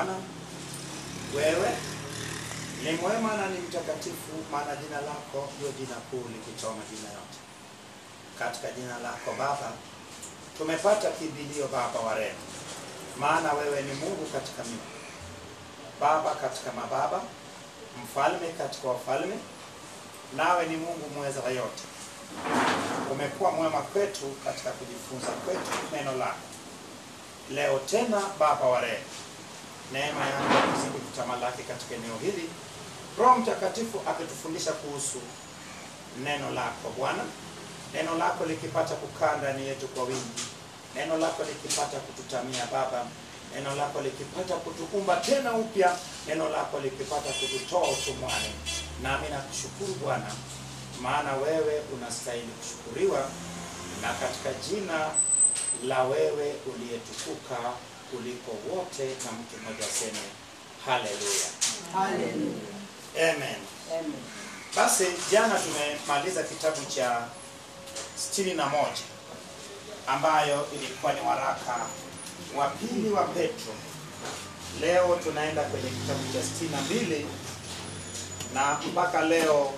Bwana, wewe ni mwema na ni mtakatifu, maana jina lako ndio jina kuu likitoa majina yote. Katika jina lako Baba tumepata kimbilio, Baba wa rehema, maana wewe ni Mungu katika miungu, Baba katika mababa, mfalme katika wafalme, nawe ni Mungu mweza wa yote. Umekuwa mwema kwetu katika kujifunza kwetu neno lako. Leo tena, Baba wa rehema, neema yako izidi kutamalaki katika eneo hili. Roho Mtakatifu akitufundisha kuhusu neno lako Bwana, neno lako likipata kukaa ndani yetu kwa wingi, neno lako likipata kututamia Baba, neno lako likipata kutukumba tena upya, neno lako likipata kututoa utumwani. Nami nakushukuru Bwana, maana wewe unastahili kushukuriwa, na katika jina la wewe uliyetukuka kuliko wote, na mtu mmoja aseme haleluya, Hallelujah. amen. Amen. Basi jana tumemaliza kitabu cha sitini na moja ambayo ilikuwa ni waraka wa pili wa Petro. Leo tunaenda kwenye kitabu cha sitini na mbili na mpaka leo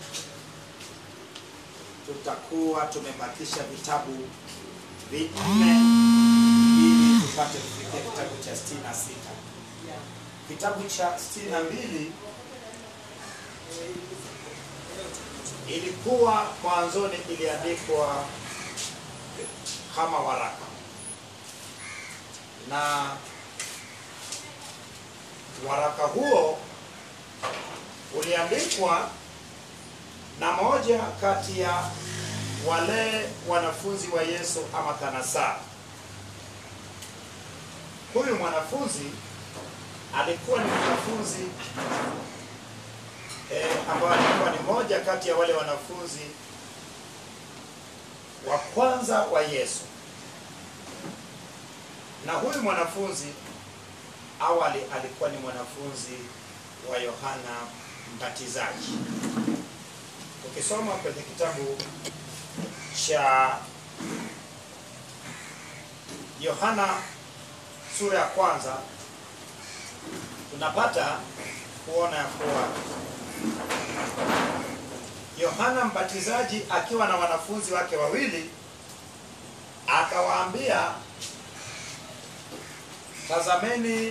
tutakuwa tumebakisha vitabu vinne ili tupate kufikia kitabu cha sitini na sita. Kitabu cha sitini na mbili ilikuwa mwanzoni iliandikwa kama waraka na waraka huo uliandikwa na moja kati ya wale wanafunzi wa Yesu ama kanasa. Huyu mwanafunzi alikuwa ni mwanafunzi eh, ambaye alikuwa ni moja kati ya wale wanafunzi wa kwanza wa Yesu. Na huyu mwanafunzi awali alikuwa ni mwanafunzi wa Yohana Mbatizaji. Ukisoma kwenye kitabu cha Yohana sura ya kwanza tunapata kuona ya kuwa Yohana Mbatizaji akiwa na wanafunzi wake wawili akawaambia, tazameni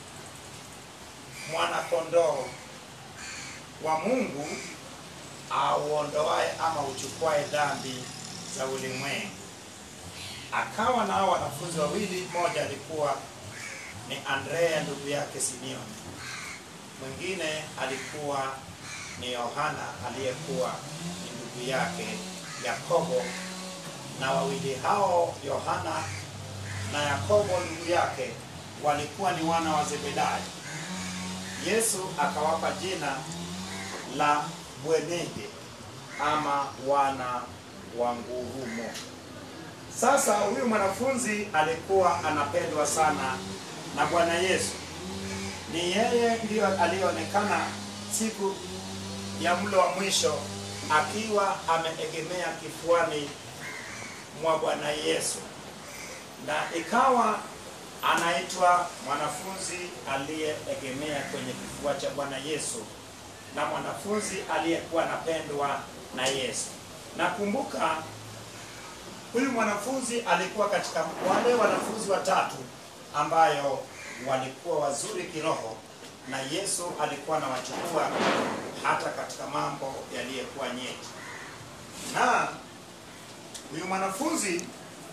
mwanakondoo wa Mungu auondoaye ama uchukuae dhambi za ulimwengu. Akawa na hao wanafunzi wawili, mmoja alikuwa ni Andrea ndugu yake Simioni, mwingine alikuwa ni Yohana aliyekuwa ni ndugu yake Yakobo, na wawili hao Yohana na Yakobo ndugu yake walikuwa ni wana wa Zebedayo. Yesu akawapa jina la Bwenege ama wana wa ngurumo. Sasa huyu mwanafunzi alikuwa anapendwa sana na Bwana Yesu. Ni yeye ndiyo aliyeonekana siku ya mlo wa mwisho akiwa ameegemea kifuani mwa Bwana Yesu, na ikawa anaitwa mwanafunzi aliyeegemea kwenye kifua cha Bwana Yesu na mwanafunzi aliyekuwa anapendwa na Yesu. Nakumbuka huyu mwanafunzi alikuwa katika wale wanafunzi watatu ambayo walikuwa wazuri kiroho na Yesu alikuwa anawachukua hata katika mambo yaliyokuwa nyeti. Na huyu mwanafunzi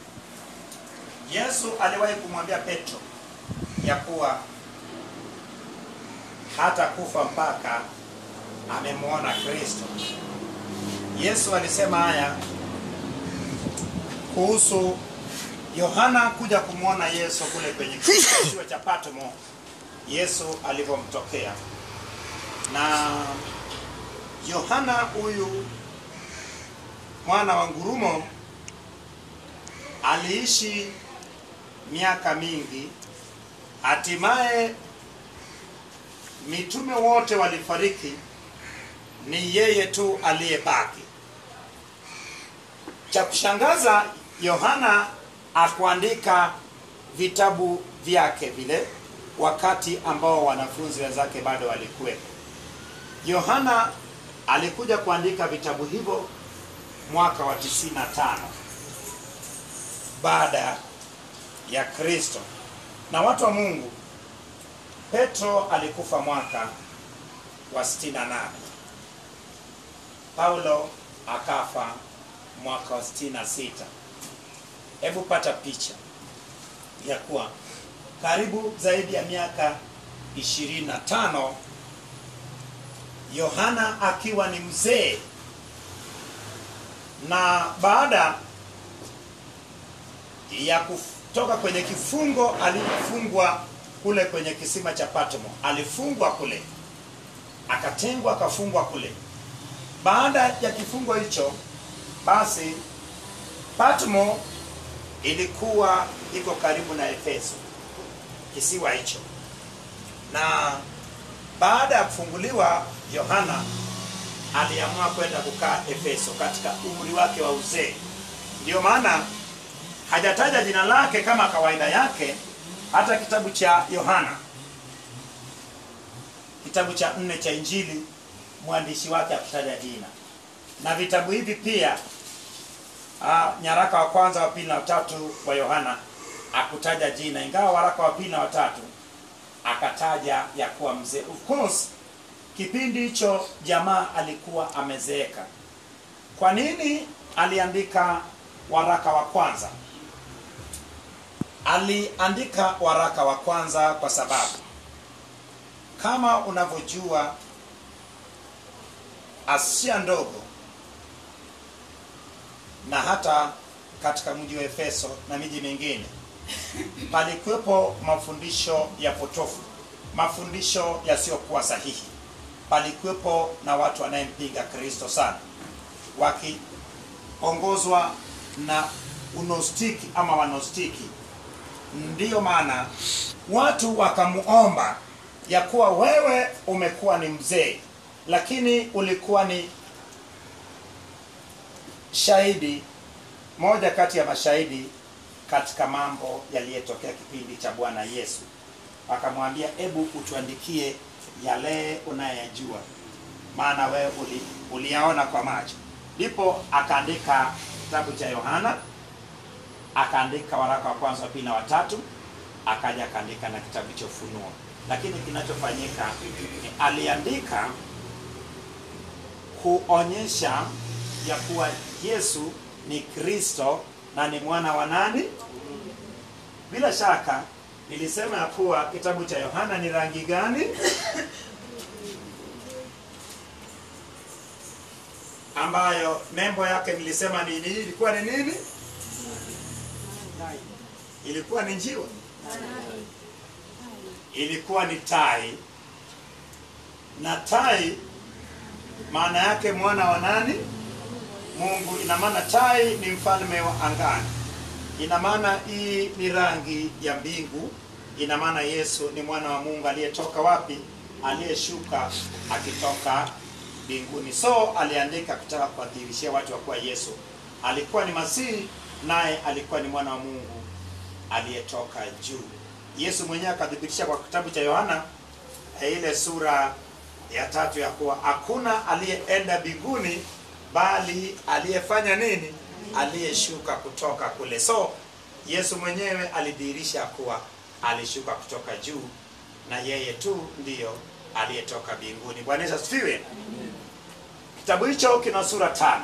Yesu aliwahi kumwambia Petro ya kuwa hata kufa mpaka amemwona Kristo. Yesu alisema haya kuhusu Yohana kuja kumwona Yesu kule kwenye kisiwa cha Patmo, Yesu alivyomtokea. Na Yohana huyu mwana wa ngurumo aliishi miaka mingi, hatimaye mitume wote walifariki, ni yeye tu aliyebaki. Cha kushangaza, Yohana akuandika vitabu vyake vile wakati ambao wanafunzi wenzake bado walikuwepo. Yohana alikuja kuandika vitabu hivyo mwaka wa 95 baada ya Kristo. Na watu wa Mungu, Petro alikufa mwaka wa 68. Paulo akafa mwaka wa 66. Hebu pata picha ya kuwa karibu zaidi ya miaka 25 Yohana akiwa ni mzee, na baada ya kutoka kwenye kifungo alifungwa kule kwenye kisima cha Patmo, alifungwa kule, akatengwa, akafungwa kule. Baada ya kifungo hicho, basi Patmo ilikuwa iko karibu na Efeso, kisiwa hicho, na baada ya kufunguliwa Yohana aliamua kwenda kukaa Efeso katika umri wake wa uzee. Ndiyo maana hajataja jina lake kama kawaida yake. Hata kitabu cha Yohana, kitabu cha nne cha Injili, mwandishi wake akutaja jina, na vitabu hivi pia ah, nyaraka wa kwanza, wa pili na watatu wa Yohana akutaja jina, ingawa waraka wa pili na watatu akataja ya kuwa mzee. Of course kipindi hicho jamaa alikuwa amezeeka. Kwa nini aliandika waraka wa kwanza? Aliandika waraka wa kwanza kwa sababu kama unavyojua, Asia ndogo na hata katika mji wa Efeso na miji mingine palikuwepo mafundisho ya potofu, mafundisho yasiyokuwa sahihi. Palikuwepo na watu wanayempinga Kristo sana, wakiongozwa na unostiki ama wanostiki. Ndiyo maana watu wakamuomba ya kuwa wewe umekuwa ni mzee, lakini ulikuwa ni shahidi, moja kati ya mashahidi katika mambo yaliyotokea kipindi cha Bwana Yesu. Akamwambia, hebu utuandikie yale unayajua, maana wewe uli, uliyaona kwa macho. Ndipo akaandika kitabu cha Yohana, akaandika waraka wa kwanza, wa pili na watatu, akaja akaandika na kitabu cha Ufunuo. Lakini kinachofanyika ni aliandika kuonyesha ya kuwa Yesu ni Kristo na ni mwana wa nani? Bila shaka nilisema ya kuwa kitabu cha Yohana ni rangi gani? ambayo nembo yake nilisema ni nini? Ilikuwa ni nini? Ilikuwa ni njiwa, ilikuwa ni tai, na tai maana yake mwana wa nani? Mungu. Ina maana tai ni mfalme wa angani. Ina maana hii ni rangi ya mbingu. Ina maana Yesu ni mwana wa Mungu aliyetoka wapi? Aliyeshuka akitoka mbinguni. So aliandika kutaka kuwadhihirishia watu wa kuwa Yesu alikuwa ni Masihi, naye alikuwa ni mwana wa Mungu aliyetoka juu. Yesu mwenyewe akathibitisha kwa kitabu cha Yohana ile sura ya tatu ya kuwa hakuna aliyeenda mbinguni bali aliyefanya nini? Aliyeshuka kutoka kule. So Yesu mwenyewe alidhihirisha kuwa alishuka kutoka juu, na yeye tu ndiyo aliyetoka mbinguni. Bwana Yesu asifiwe. Kitabu hicho kina sura tano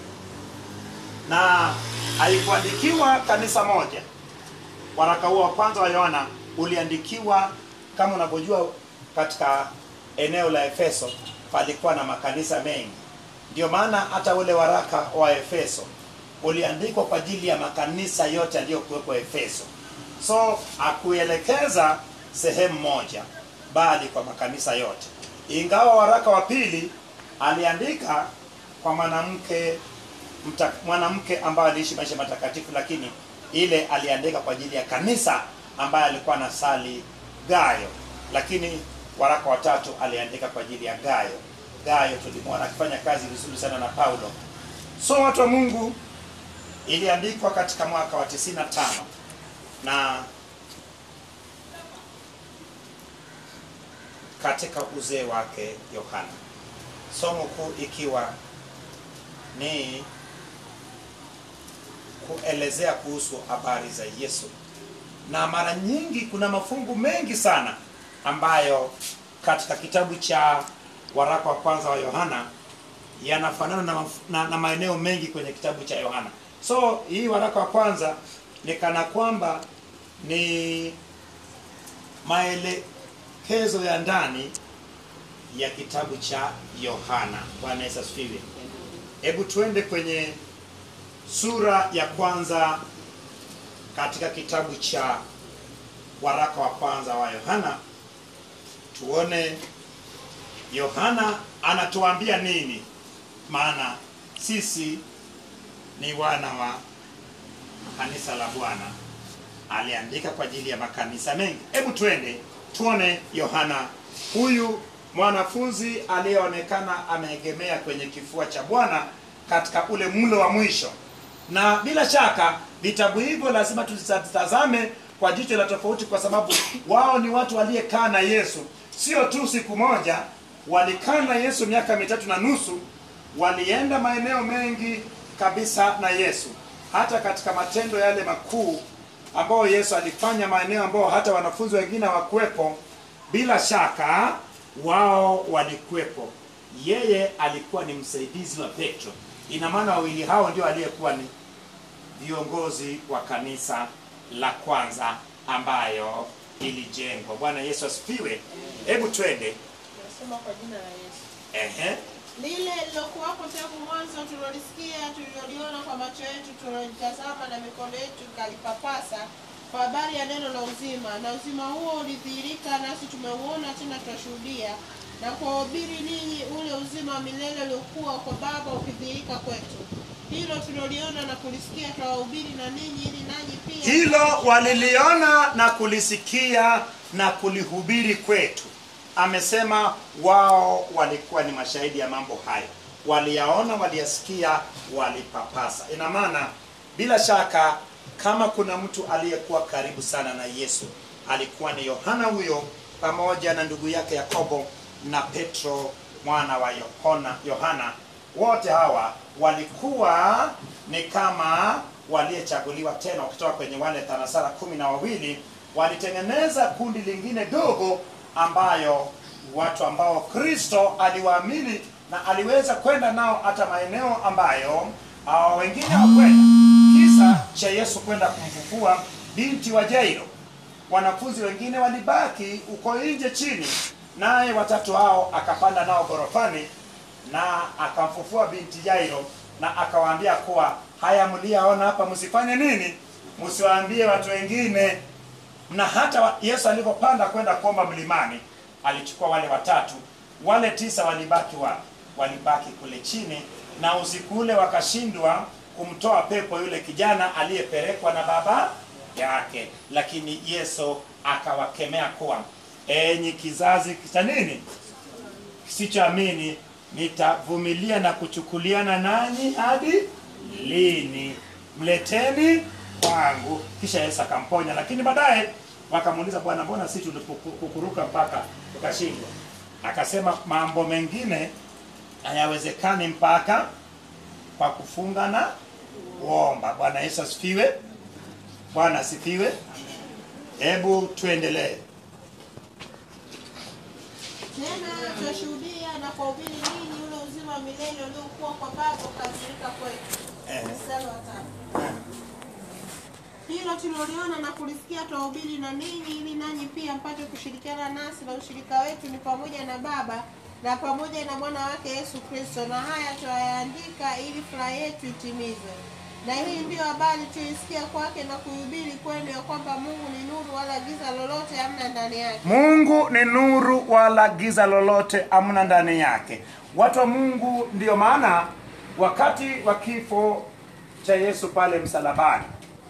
na haikuandikiwa kanisa moja. Waraka huo wa kwanza wa Yohana uliandikiwa kama unavyojua, katika eneo la Efeso palikuwa na makanisa mengi. Ndio maana hata ule waraka wa Efeso uliandikwa kwa ajili ya makanisa yote yaliyokuwepo Efeso. So akuelekeza sehemu moja, bali kwa makanisa yote. Ingawa waraka wa pili aliandika kwa mwanamke mta, mwanamke ambaye aliishi maisha matakatifu, lakini ile aliandika kwa ajili ya kanisa ambaye alikuwa na sali Gayo, lakini waraka wa tatu aliandika kwa ajili ya Gayo. Gayo tulimwona akifanya kazi vizuri sana na Paulo. So watu wa Mungu, iliandikwa katika mwaka wa 95 na katika uzee wake Yohana. Somo kuu ikiwa ni kuelezea kuhusu habari za Yesu, na mara nyingi kuna mafungu mengi sana ambayo katika kitabu cha waraka wa kwanza wa Yohana yanafanana na, maf- na, na maeneo mengi kwenye kitabu cha Yohana. So hii waraka wa kwanza ni kana kwamba ni maelekezo ya ndani ya kitabu cha Yohana. Bwana Yesu asifiwe. Hebu tuende kwenye sura ya kwanza katika kitabu cha waraka wa kwanza wa Yohana, tuone Yohana anatuambia nini, maana sisi ni wana wa kanisa la Bwana. Aliandika kwa ajili ya makanisa mengi. Hebu twende tuone Yohana huyu mwanafunzi aliyeonekana ameegemea kwenye kifua cha Bwana katika ule mlo wa mwisho. Na bila shaka vitabu hivyo lazima tuzitazame kwa jicho la tofauti, kwa sababu wao ni watu waliekaa na Yesu, sio tu siku moja. Walikaa na Yesu miaka mitatu na nusu, walienda maeneo mengi kabisa na Yesu, hata katika matendo yale makuu ambayo Yesu alifanya, maeneo ambayo hata wanafunzi wengine hawakuwepo. Bila shaka wao walikuwepo. Yeye alikuwa ni msaidizi wa Petro. Ina maana wawili hao ndio aliyekuwa ni viongozi wa kanisa la kwanza ambayo ilijengwa. Bwana Yesu asifiwe. Hebu twende. Nasoma kwa jina la Yesu. Ehe. Lile lilokuwapo tangu mwanzo tulilolisikia, tuliloliona kwa macho yetu, tulilolitazama na mikono yetu ikalipapasa, kwa habari ya neno la uzima. Na uzima huo ulidhihirika, nasi tumeuona, tena twashuhudia na kuwahubiri ninyi ule uzima wa milele uliokuwa kwa Baba ukidhihirika kwetu. Hilo tuliloliona na kulisikia twawahubiri na ninyi, ili nanyi pia Hilo waliliona na kulisikia na kulihubiri kwetu. Amesema wao walikuwa ni mashahidi ya mambo hayo, waliyaona, waliyasikia, walipapasa. Ina maana bila shaka, kama kuna mtu aliyekuwa karibu sana na Yesu alikuwa ni Yohana huyo, pamoja na ndugu yake Yakobo na Petro mwana wa Yohana, Yohana. Wote hawa walikuwa ni kama waliyechaguliwa tena, wakitoka kwenye wale tanasara kumi na wawili walitengeneza kundi lingine dogo, ambayo watu ambao Kristo aliwaamini na aliweza kwenda nao hata maeneo ambayo hawa wengine hawakwenda. Kisa cha Yesu kwenda kumfufua binti wa Jairo, wanafunzi wengine walibaki uko nje chini, naye watatu hao akapanda nao gorofani na akamfufua binti Jairo na akawaambia kuwa haya mliyaona hapa, msifanye nini? Msiwaambie watu wengine. Na hata wa- Yesu alipopanda kwenda kuomba mlimani, alichukua wale watatu, wale tisa walibaki wa walibaki kule chini, na usiku ule wakashindwa kumtoa pepo yule kijana aliyepelekwa na baba yake, lakini Yesu akawakemea kuwa enyi kizazi cha nini kisichoamini nitavumilia na kuchukuliana nanyi hadi lini? Mleteni kwangu. Kisha Yesu akamponya, lakini baadaye wakamuuliza, Bwana, mbona sisi tulipokuruka mpaka tukashindwa? Akasema mambo mengine hayawezekani mpaka kwa kufunga na kuomba. Bwana Yesu asifiwe. Bwana asifiwe. Hebu tuendelee. tena twashuhudia na kuwahubiri ninyi ule uzima wa milele uliokuwa kwa Baba ukadhihirika kwetu. Eh. Mstari wa tatu. Hilo tuliloliona na kulisikia twahubiri na ninyi, ili nanyi pia mpate kushirikiana nasi, na ushirika wetu ni pamoja na Baba na pamoja na mwana wake Yesu Kristo. Na haya twayaandika ili furaha yetu itimizwe. Na hii ndiyo habari tuisikia kwake na kuhubiri kwenu, ya kwamba Mungu ni nuru, wala giza lolote hamna ndani yake. Mungu ni nuru wala giza lolote amna ndani yake. Watu wa Mungu, ndiyo maana wakati wa kifo cha Yesu pale msalabani,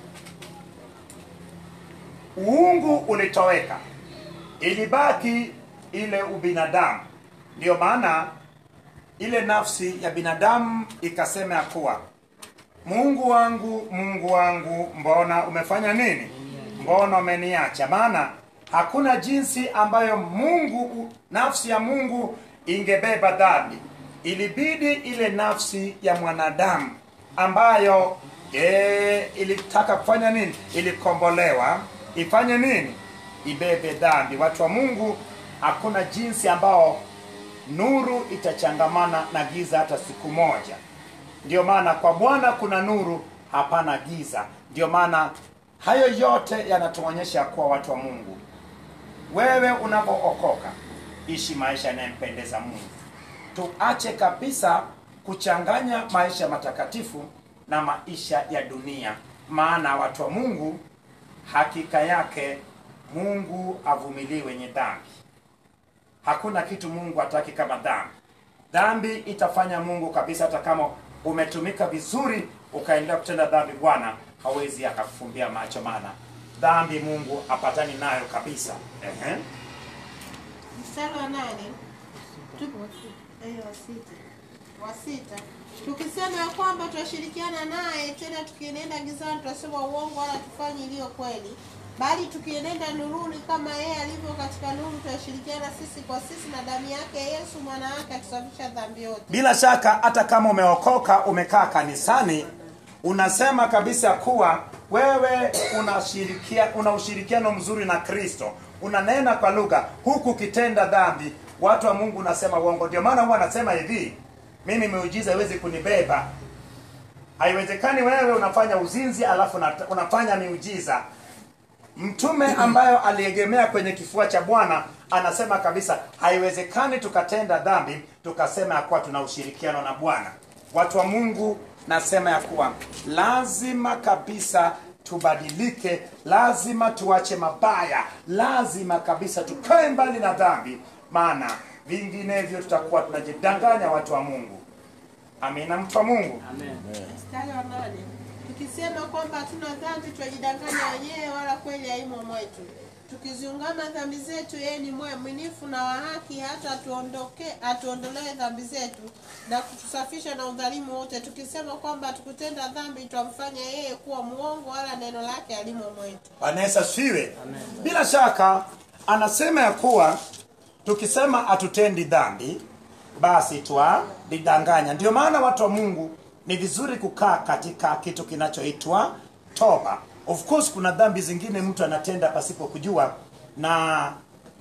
uungu ulitoweka, ilibaki ile ubinadamu. Ndiyo maana ile nafsi ya binadamu ikasema ya kuwa Mungu wangu, Mungu wangu, mbona umefanya nini? Mbona umeniacha? Maana hakuna jinsi ambayo mungu nafsi ya mungu ingebeba dhambi ilibidi ile nafsi ya mwanadamu ambayo e, ilitaka kufanya nini ilikombolewa ifanye nini ibebe dhambi watu wa mungu hakuna jinsi ambao nuru itachangamana na giza hata siku moja ndio maana kwa bwana kuna nuru hapana giza ndio maana hayo yote yanatuonyesha kuwa watu wa mungu wewe unapookoka ishi maisha yanayempendeza mungu tuache kabisa kuchanganya maisha matakatifu na maisha ya dunia maana watu wa mungu hakika yake mungu avumilii wenye dhambi hakuna kitu mungu hataki kama dhambi dhambi itafanya mungu kabisa hata kama umetumika vizuri ukaendelea kutenda dhambi bwana hawezi akakufumbia macho maana dhambi mungu apatani nayo kabisa Ehe. mstari wa nane tupo eh, wa sita wa sita tukisema ya kwamba tunashirikiana naye tena tukienenda gizani tunasema uongo wala tufanyi iliyo kweli bali tukienenda nuruni kama yeye alivyo katika nuru tunashirikiana sisi kwa sisi na damu yake yesu mwana wake atusafisha dhambi yote bila shaka hata kama umeokoka umekaa kanisani unasema kabisa kuwa wewe unashirikia, una ushirikiano mzuri na kristo unanena kwa lugha huku ukitenda dhambi watu wa mungu unasema uongo ndio maana huwa anasema hivi mimi miujiza haiwezi kunibeba haiwezekani wewe unafanya uzinzi alafu una- unafanya miujiza mtume ambayo aliegemea kwenye kifua cha bwana anasema kabisa haiwezekani tukatenda dhambi tukasema ya kuwa tuna ushirikiano na bwana watu wa mungu nasema ya kuwa lazima kabisa tubadilike lazima tuache mabaya lazima kabisa tukae mbali na dhambi maana vinginevyo tutakuwa tunajidanganya watu wa mungu amina mtu wa mungu mstari wa nane tukisema kwamba hatuna dhambi twajidanganya wenyewe wala kweli haimo mwetu tukiziungama dhambi zetu yeye ni mwaminifu na wa haki hata atuondoke atuondolee dhambi zetu na kutusafisha na udhalimu wote tukisema kwamba hatukutenda dhambi twamfanya yeye kuwa mwongo wala neno lake halimo mwetu Bwana Yesu asifiwe. Bila shaka anasema ya kuwa tukisema hatutendi dhambi basi twalidanganya. Ndio maana watu wa Mungu ni vizuri kukaa katika kitu kinachoitwa toba. Of course kuna dhambi zingine mtu anatenda pasipo kujua na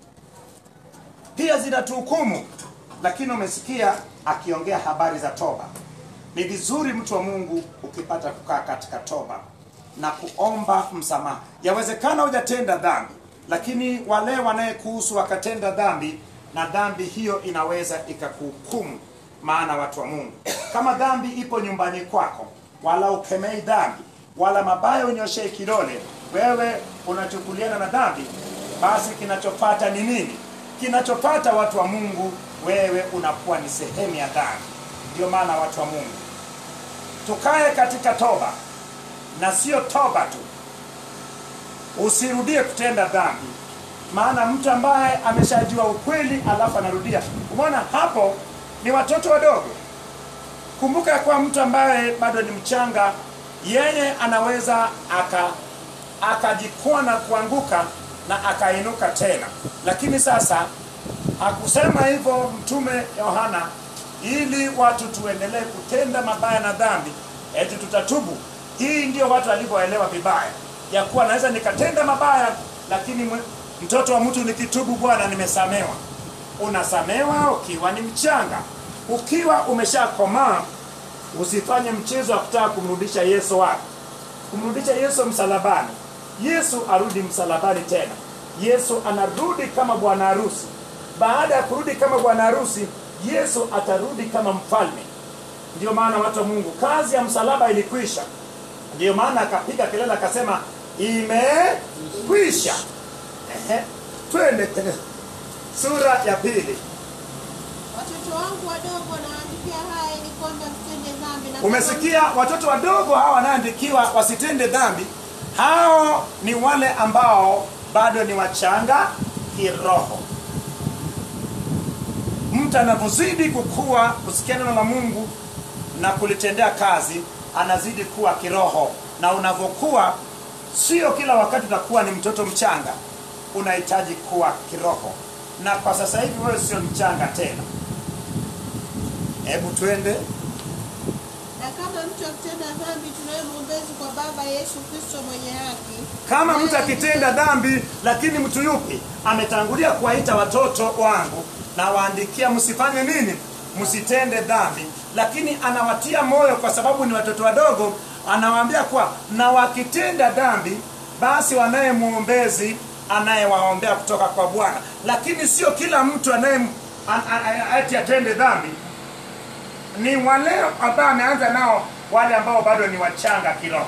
pia zinatuhukumu, lakini umesikia akiongea habari za toba. Ni vizuri mtu wa Mungu ukipata kukaa katika toba na kuomba msamaha. Yawezekana hujatenda dhambi, lakini wale wanayekuhusu wakatenda dhambi, na dhambi hiyo inaweza ikakuhukumu. Maana watu wa Mungu, kama dhambi ipo nyumbani kwako, wala ukemei dhambi, wala mabaya unyoshee kidole, wewe unachukuliana na dhambi, basi kinachopata ni nini? Kinachopata watu wa Mungu, wewe unakuwa ni sehemu ya dhambi. Ndio maana watu wa Mungu tukae katika toba, na sio toba tu, usirudie kutenda dhambi. Maana mtu ambaye ameshajua ukweli alafu anarudia, umeona hapo, ni watoto wadogo. Kumbuka ya kuwa mtu ambaye bado ni mchanga, yeye anaweza aka akajikwaa na kuanguka na akainuka tena, lakini sasa hakusema hivyo Mtume Yohana ili watu tuendelee kutenda mabaya na dhambi, eti tutatubu. Hii ndio watu walivyoelewa vibaya, ya kuwa naweza nikatenda mabaya, lakini mwe- mtoto wa mtu nikitubu, Bwana nimesamewa. Unasamewa ukiwa ni mchanga, ukiwa umeshakomaa usifanye mchezo wa kutaka kumrudisha Yesu wapi? Kumrudisha Yesu msalabani. Yesu arudi msalabani tena. Yesu anarudi kama bwana harusi. Baada ya kurudi kama bwana harusi, Yesu atarudi kama mfalme. Ndio maana watu wa Mungu, kazi ya msalaba ilikwisha. Ndio maana akapiga kelele akasema, imekwisha. Ehe, twende kwenye sura ya pili. watoto wangu wadogo nawaandikia haya ili kwamba msitende dhambi na kama Umesikia, watoto wadogo hawa wanaandikiwa wasitende dhambi. Hao ni wale ambao bado ni wachanga kiroho. Mtu anavyozidi kukua kusikia neno la Mungu na kulitendea kazi, anazidi kuwa kiroho, na unavyokuwa, sio kila wakati utakuwa ni mtoto mchanga. unahitaji kuwa kiroho na kwa sasa hivi wewe sio mchanga tena hebu twende Na kama mtu akitenda dhambi, tunaye mwombezi kwa Baba, Yesu Kristo mwenye haki. kama mtu Naye akitenda dhambi lakini mtu yupi ametangulia kuwaita watoto wangu na waandikia msifanye nini msitende dhambi lakini anawatia moyo kwa sababu ni watoto wadogo anawaambia kuwa na wakitenda dhambi basi wanaye mwombezi anayewaombea kutoka kwa bwana lakini sio kila mtu anaye an- an- an- ati atende dhambi ni wale ambao ameanza nao wale ambao bado ni wachanga kiroho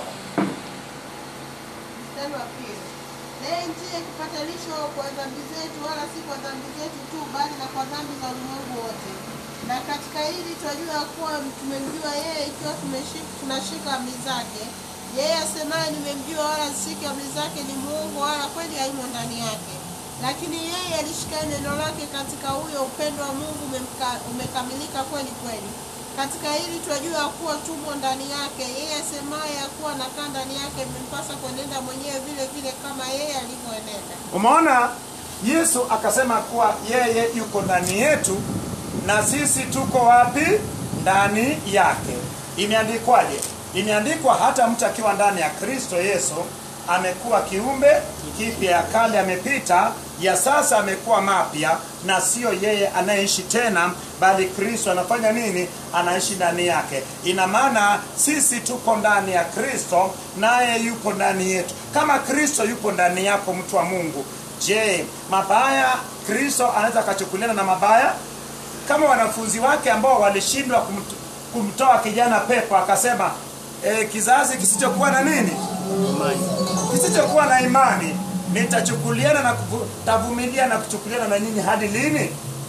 Mstari wa pili. Naye ndiye kipatanisho kwa dhambi zetu, wala si kwa dhambi zetu tu, bali na kwa dhambi za ulimwengu wote. Na katika hili twajua kuwa tumemjua yeye, ikiwa tumeshi- tunashika amri zake. Yeye asemaye nimemjua, wala sishiki amri zake, ni muongo, wala kweli haimo ndani yake. Lakini yeye alishikaye neno lake, katika huyo upendo wa Mungu umemka- umekamilika kweli kweli. Katika hili twajua kuwa tumo ndani yake. Yeye asemaye ya kuwa nakaa ndani yake, imempasa kuenenda mwenyewe vile vile kama yeye alivyoenenda. umeona yesu akasema kuwa yeye yuko ndani yetu na sisi tuko wapi ndani yake imeandikwaje imeandikwa hata mtu akiwa ndani ya kristo yesu amekuwa kiumbe kipya ya kale amepita ya sasa amekuwa mapya na sio yeye anayeishi tena bali kristo anafanya nini anaishi ndani yake ina maana sisi tuko ndani ya kristo naye yupo ndani yetu kama kristo yupo ndani yako mtu wa mungu je mabaya kristo anaweza akachukuliana na mabaya kama wanafunzi wake ambao walishindwa kumt, kumtoa kijana pepo akasema e, kizazi kisichokuwa na nini kisichokuwa na imani nitachukuliana na kuvu- tavumilia na kuchukuliana na nyinyi hadi lini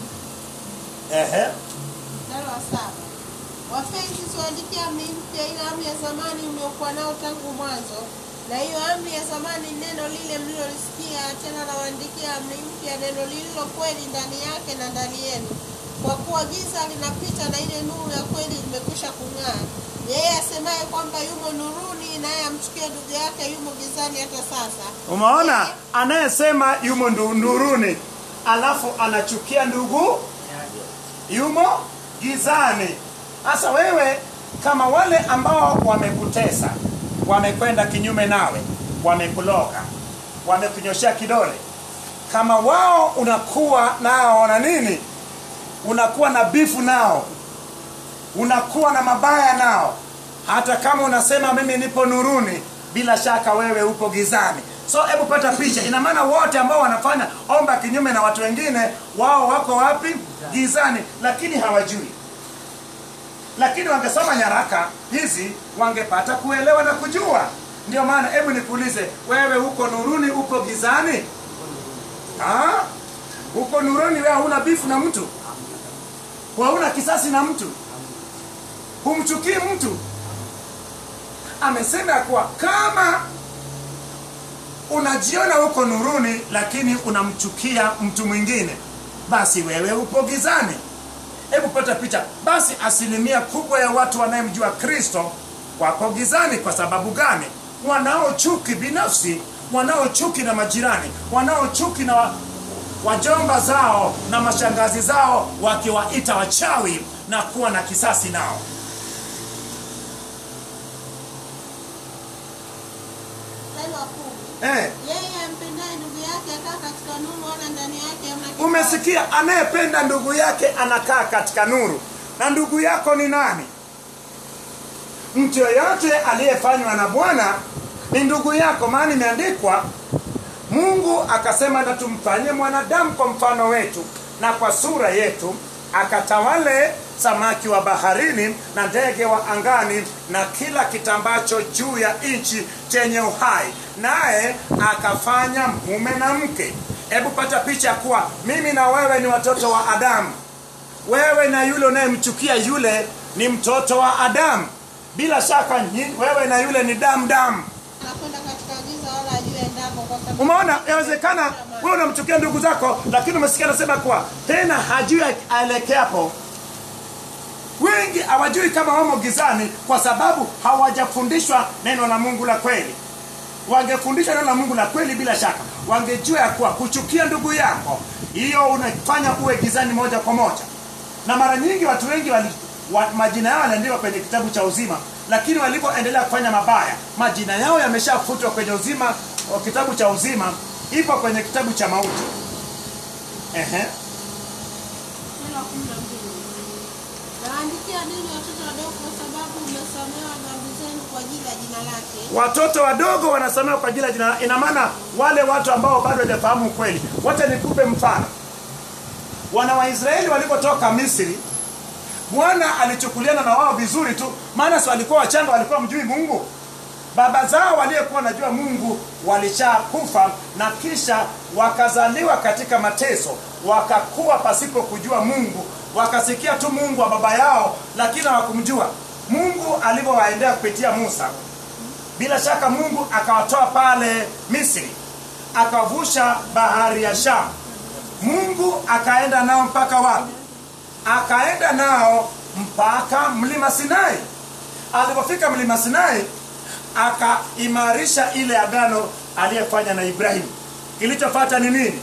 ehe Mstari wa saba. Wapenzi, siwaandikia amri mpya, ila amri ya zamani mliokuwa nao tangu mwanzo. Na hiyo amri ya zamani ni neno lile mlilolisikia, tena nawaandikia amri mpya, neno lililo kweli ndani yake na ndani yenu. Kwa kuwa giza linapita na ile nuru ya kweli imekwisha kung'aa. Yeye asemaye kwamba yumo nuruni, naye amchukie ndugu yake yumo gizani hata sasa. umeona anayesema yumo ndu- nuruni alafu anachukia ndugu yumo gizani sasa wewe kama wale ambao wamekutesa wamekwenda kinyume nawe wamekuloga wamekunyoshea kidole kama wao unakuwa nao na nini unakuwa na bifu nao unakuwa na mabaya nao hata kama unasema mimi nipo nuruni bila shaka wewe upo gizani so hebu pata picha ina maana wote ambao wanafanya omba kinyume na watu wengine wao wako wapi gizani lakini hawajui lakini wangesoma nyaraka hizi wangepata kuelewa na kujua ndio maana hebu nikuulize wewe uko nuruni uko gizani Ah? uko nuruni wewe huna bifu na mtu hauna kisasi na mtu humchukii mtu amesema ya kuwa kama unajiona uko nuruni lakini unamchukia mtu mwingine basi wewe upo gizani hebu pata picha basi asilimia kubwa ya watu wanayemjua kristo wako gizani kwa sababu gani wanaochuki binafsi wanaochuki na majirani wanaochuki na wa- wajomba zao na mashangazi zao wakiwaita wachawi na kuwa na kisasi nao Mstari wa kumi. eh, Yeye ampendaye ndugu yake akaa katika nuru, wala ndani yake hamna kibali. umesikia anayependa ndugu yake anakaa katika nuru na ndugu yako ni nani mtu yoyote aliyefanywa na bwana ni ndugu yako maana imeandikwa mungu akasema na tumfanye mwanadamu kwa mfano wetu na kwa sura yetu akatawale samaki wa baharini na ndege wa angani na kila kitambacho juu ya nchi chenye uhai naye akafanya mume na mke hebu pata picha ya kuwa mimi na wewe ni watoto wa adamu wewe na yule unayemchukia yule ni mtoto wa adamu bila shaka nyi- wewe na yule ni damu damu anakwenda katika giza wala hajui aendako kwa sababu umeona yawezekana wewe unamchukia ndugu zako lakini umesikia anasema kuwa tena hajui aelekeapo wengi hawajui kama wamo gizani kwa sababu hawajafundishwa neno la mungu la kweli wangefundishwa neno la mungu la kweli bila shaka wangejua ya kuwa kuchukia ndugu yako hiyo unafanya uwe gizani moja kwa moja na mara nyingi watu wengi wali, wa, majina yao yaliandikwa kwenye kitabu cha uzima lakini walipoendelea kufanya mabaya majina yao yameshafutwa kwenye uzima wa kitabu cha uzima ipo kwenye kitabu cha mauti Ehe. Sura ya kumi na mbili. Nawaandikia ninyi watoto wadogo kwa sababu mmesamehewa dhambi zenu kwa ajili ya jina lake. watoto wadogo wanasamewa kwa ajili ya jina ina maana wale watu ambao bado hawajafahamu ukweli wacha nikupe mfano wana waisraeli walipotoka misri bwana alichukuliana na wao vizuri tu maana si walikuwa wachanga walikuwa mjui mungu baba zao waliyekuwa wanajua mungu walishakufa na kisha wakazaliwa katika mateso wakakuwa pasipo kujua mungu wakasikia tu mungu wa baba yao lakini hawakumjua mungu alivyowaendea kupitia musa bila shaka mungu akawatoa pale misri akavusha bahari ya shamu mungu akaenda nao mpaka wapi akaenda nao mpaka mlima sinai alipofika mlima sinai akaimarisha ile agano aliyefanya na ibrahimu kilichofata ni nini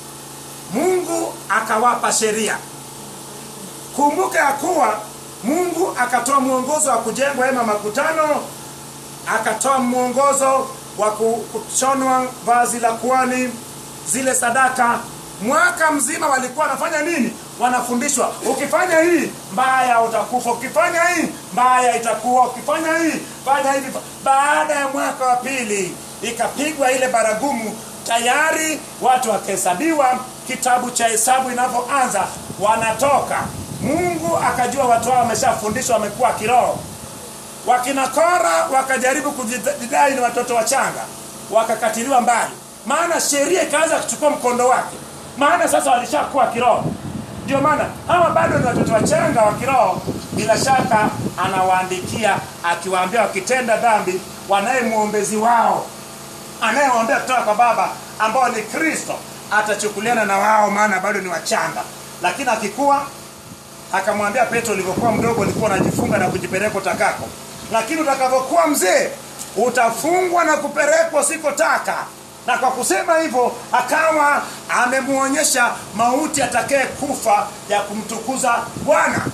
mungu akawapa sheria kumbuka ya kuwa mungu akatoa mwongozo wa kujengwa hema makutano akatoa mwongozo wa ku- kushonwa vazi la kuani zile sadaka mwaka mzima walikuwa wanafanya nini wanafundishwa ukifanya hii mbaya utakufa ukifanya hii mbaya itakuwa ukifanya hii fanya hivi baada ya mwaka wa pili ikapigwa ile baragumu tayari watu wakahesabiwa kitabu cha hesabu inavyoanza wanatoka mungu akajua watu hao wameshafundishwa wamekuwa kiroho wakina kora wakajaribu kujidai ni watoto wachanga wakakatiliwa mbali maana sheria ikaanza kuchukua mkondo wake maana sasa walishakuwa kiroho ndio maana hawa bado ni watoto wachanga wa kiroho bila shaka anawaandikia akiwaambia wakitenda dhambi wanaye mwombezi wao anayewaombea kutoka kwa baba ambao ni kristo atachukuliana na wao maana bado ni wachanga lakini akikuwa akamwambia petro ulivyokuwa mdogo ulikuwa unajifunga na kujipeleka utakako lakini utakavyokuwa mzee utafungwa na kupelekwa usikotaka na kwa kusema hivyo akawa amemwonyesha mauti atakaye kufa ya kumtukuza bwana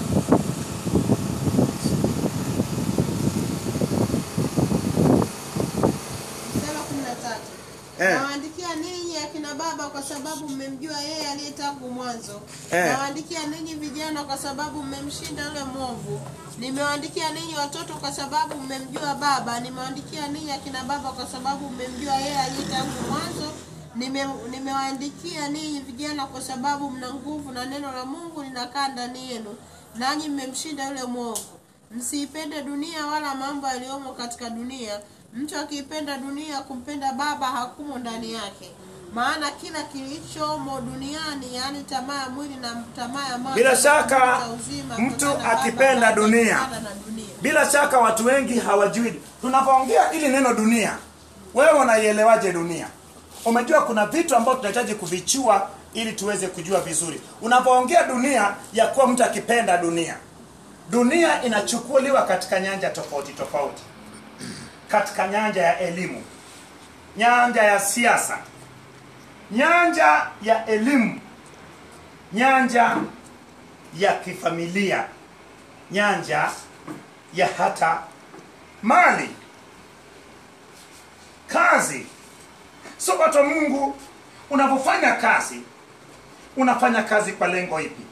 Mstari wa kumi na tatu. Eh. Nawaandikia ninyi akina baba kwa sababu mmemjua yeye aliye tangu mwanzo. Eh. Nawaandikia ninyi vijana kwa sababu mmemshinda yule mwovu. Nimewaandikia ninyi watoto kwa sababu mmemjua Baba. Nimewaandikia ninyi akina baba kwa sababu mmemjua yeye aliye tangu mwanzo. Nime- Nimewaandikia ninyi vijana kwa sababu mna nguvu na neno la Mungu linakaa ndani yenu, nanyi mmemshinda yule mwovu. Msiipende dunia wala mambo yaliyomo katika dunia. Mtu akiipenda dunia, kumpenda Baba hakumo ndani yake. Maana kila kilichomo duniani, yaani tamaa ya mwili na tamaa ya macho, Bila na shaka, tamaa za uzima, mtu kutokana na Baba, akipenda haja dunia. kutokana na dunia. bila shaka watu wengi hawajui tunapoongea ili neno dunia wewe unaielewaje dunia umejua kuna vitu ambavyo tunahitaji kuvichua ili tuweze kujua vizuri unapoongea dunia ya kuwa mtu akipenda dunia dunia inachukuliwa katika nyanja tofauti tofauti katika nyanja ya elimu nyanja ya siasa nyanja ya elimu nyanja ya kifamilia nyanja ya hata mali kazi so watu wa mungu unapofanya kazi unafanya kazi kwa lengo ipi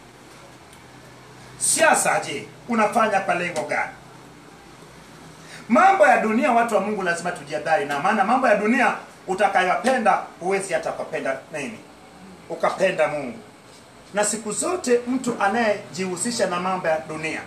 siasa je unafanya kwa lengo gani mambo ya dunia watu wa mungu lazima tujiadhari na maana mambo ya dunia utakayopenda huwezi hata ukapenda nini ukapenda mungu na siku zote mtu anayejihusisha na mambo ya dunia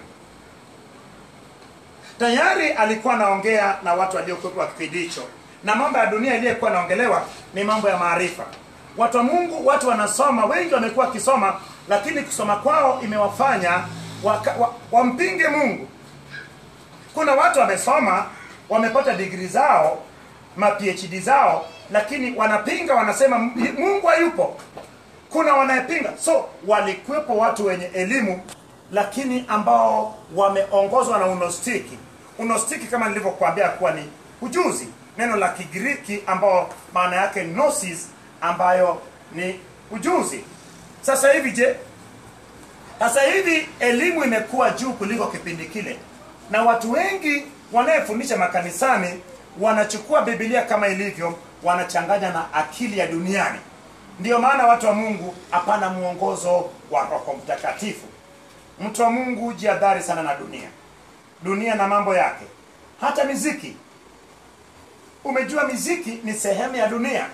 tayari alikuwa anaongea na watu waliokuwa kipindi hicho na mambo ya dunia iliyokuwa anaongelewa ni mambo ya maarifa watu wa mungu watu wanasoma wengi wamekuwa wakisoma lakini kusoma kwao imewafanya waka- wa- wampinge mungu kuna watu wamesoma wamepata digri zao ma phd zao lakini wanapinga wanasema mungu hayupo kuna wanayepinga so walikuwepo watu wenye elimu lakini ambao wameongozwa na unostiki unostiki kama nilivyokuambia kuwa ni ujuzi neno la kigiriki ambao maana yake gnosis ambayo ni ujuzi sasa hivi je sasa hivi elimu imekuwa juu kuliko kipindi kile na watu wengi wanayefundisha makanisani wanachukua bibilia kama ilivyo wanachanganya na akili ya duniani ndiyo maana watu wa mungu hapana mwongozo wa roho mtakatifu mtu wa mungu jiadhari sana na dunia dunia na mambo yake hata miziki umejua miziki ni sehemu ya dunia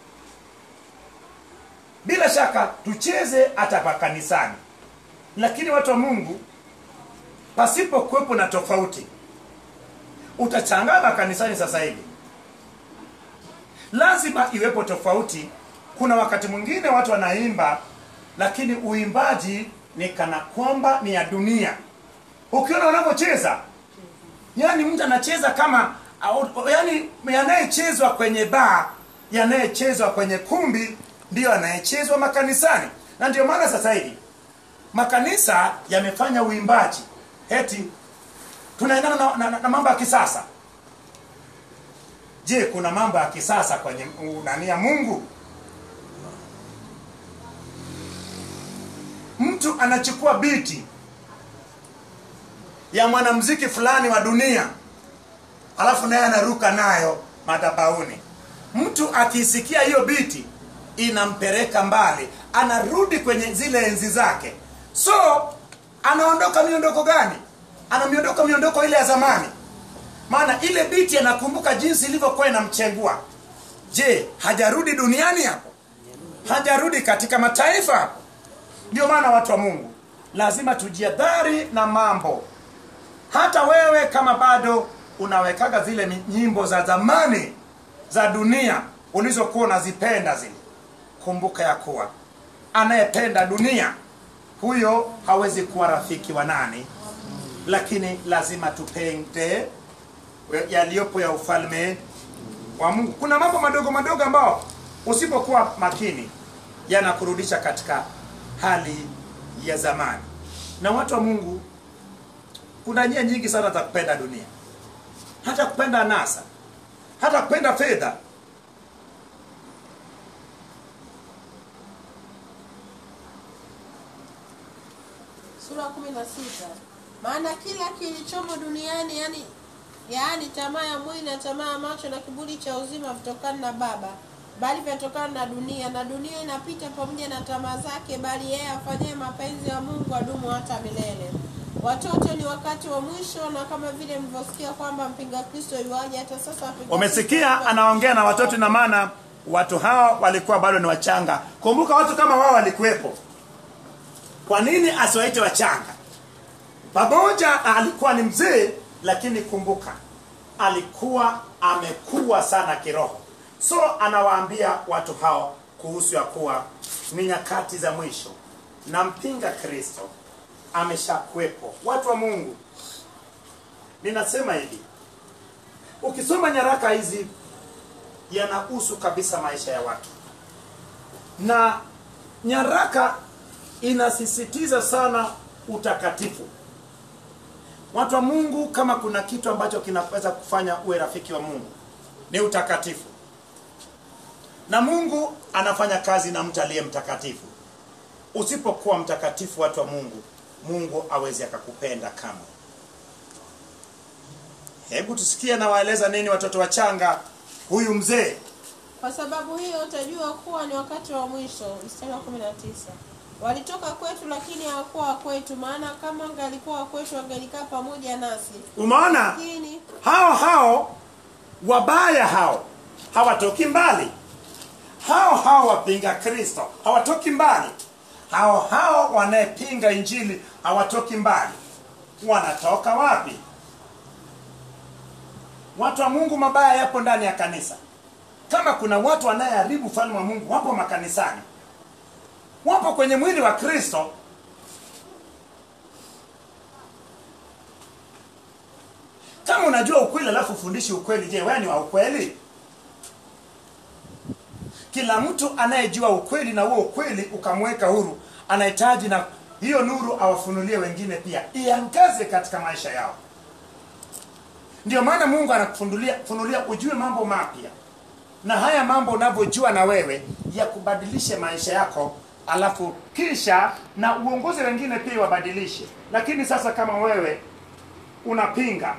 bila shaka tucheze hata pa kanisani lakini watu wa mungu pasipo kuwepo na tofauti utachangana kanisani sasa hivi lazima iwepo tofauti kuna wakati mwingine watu wanaimba lakini uimbaji ni kana kwamba ni ya dunia ukiona wanavyocheza yani mtu anacheza kama au- yani yanayechezwa kwenye baa yanayechezwa kwenye kumbi ndiyo yanayechezwa makanisani na ndio maana sasa hivi makanisa yamefanya uimbaji eti tunaendana na, na, na, na mambo ya kisasa je kuna mambo ya kisasa kwenye u- nani ya mungu mtu anachukua biti ya mwanamziki fulani wa dunia alafu naye anaruka nayo madhabauni mtu akisikia hiyo biti inampeleka mbali anarudi kwenye zile enzi zake so anaondoka miondoko gani anamiondoka miondoko ile ya zamani maana ile biti anakumbuka jinsi ilivyokuwa inamchengua je hajarudi duniani hapo hajarudi katika mataifa hapo ndio maana watu wa mungu lazima tujiadhari na mambo hata wewe kama bado unawekaga zile mi- nyimbo za zamani za dunia ulizokuwa unazipenda zile kumbuka ya kuwa anayependa dunia huyo hawezi kuwa rafiki wa nani lakini lazima tupende yaliyopo ya ufalme wa mungu kuna mambo madogo madogo ambao usipokuwa makini yanakurudisha katika hali ya zamani na watu wa mungu kuna njia nyingi sana za kupenda dunia hata kupenda anasa hata kupenda fedha sura ya kumi na sita maana kila kilichomo duniani yani yaani tamaa ya mwili na tamaa ya macho na kiburi cha uzima vitokana na baba bali vyatokana na dunia na dunia inapita pamoja na tamaa zake bali yeye afanyaye mapenzi ya mungu adumu hata milele watoto ni wakati wa mwisho na kama vile mlivyosikia kwamba mpinga kristo yuaje hata sasa wapinga umesikia Kristo- anaongea na watoto na maana watu hawa walikuwa bado ni wachanga kumbuka watu kama wao walikuwepo kwa nini asiwaite wachanga pamoja alikuwa ni mzee lakini kumbuka alikuwa amekuwa sana kiroho so anawaambia watu hao kuhusu ya kuwa ni nyakati za mwisho na mpinga kristo ameshakuwepo watu wa mungu ninasema hivi ukisoma nyaraka hizi yanahusu kabisa maisha ya watu na nyaraka inasisitiza sana utakatifu watu wa mungu kama kuna kitu ambacho kinaweza kufanya uwe rafiki wa mungu ni utakatifu na mungu anafanya kazi na mtu aliye mtakatifu usipokuwa mtakatifu watu wa mungu mungu awezi akakupenda kama hebu tusikie nawaeleza nini watoto wachanga huyu mzee kwa sababu hiyo utajua kuwa ni wakati wa mwisho mstari wa kumi na tisa walitoka kwetu lakini hawakuwa wa kwetu maana kama angalikuwa wa kwetu angelikaa pamoja nasi umeona lakini hao hao wabaya hao hawatoki mbali hao hao wapinga kristo hawatoki mbali hao hao wanayepinga injili hawatoki mbali wanatoka wapi watu wa mungu mabaya yapo ndani ya kanisa kama kuna watu wanayeharibu ufalme wa mungu wapo makanisani wapo kwenye mwili wa kristo kama unajua ukweli alafu ufundishi ukweli je wewe ni wa ukweli kila mtu anayejua ukweli na huo ukweli ukamweka huru anahitaji na hiyo nuru awafunulie wengine pia iangaze katika maisha yao ndio maana mungu anakufunulia funulia ujue mambo mapya na haya mambo unavyojua na wewe ya kubadilishe maisha yako alafu kisha na uongozi wengine pia wabadilishe lakini sasa kama wewe unapinga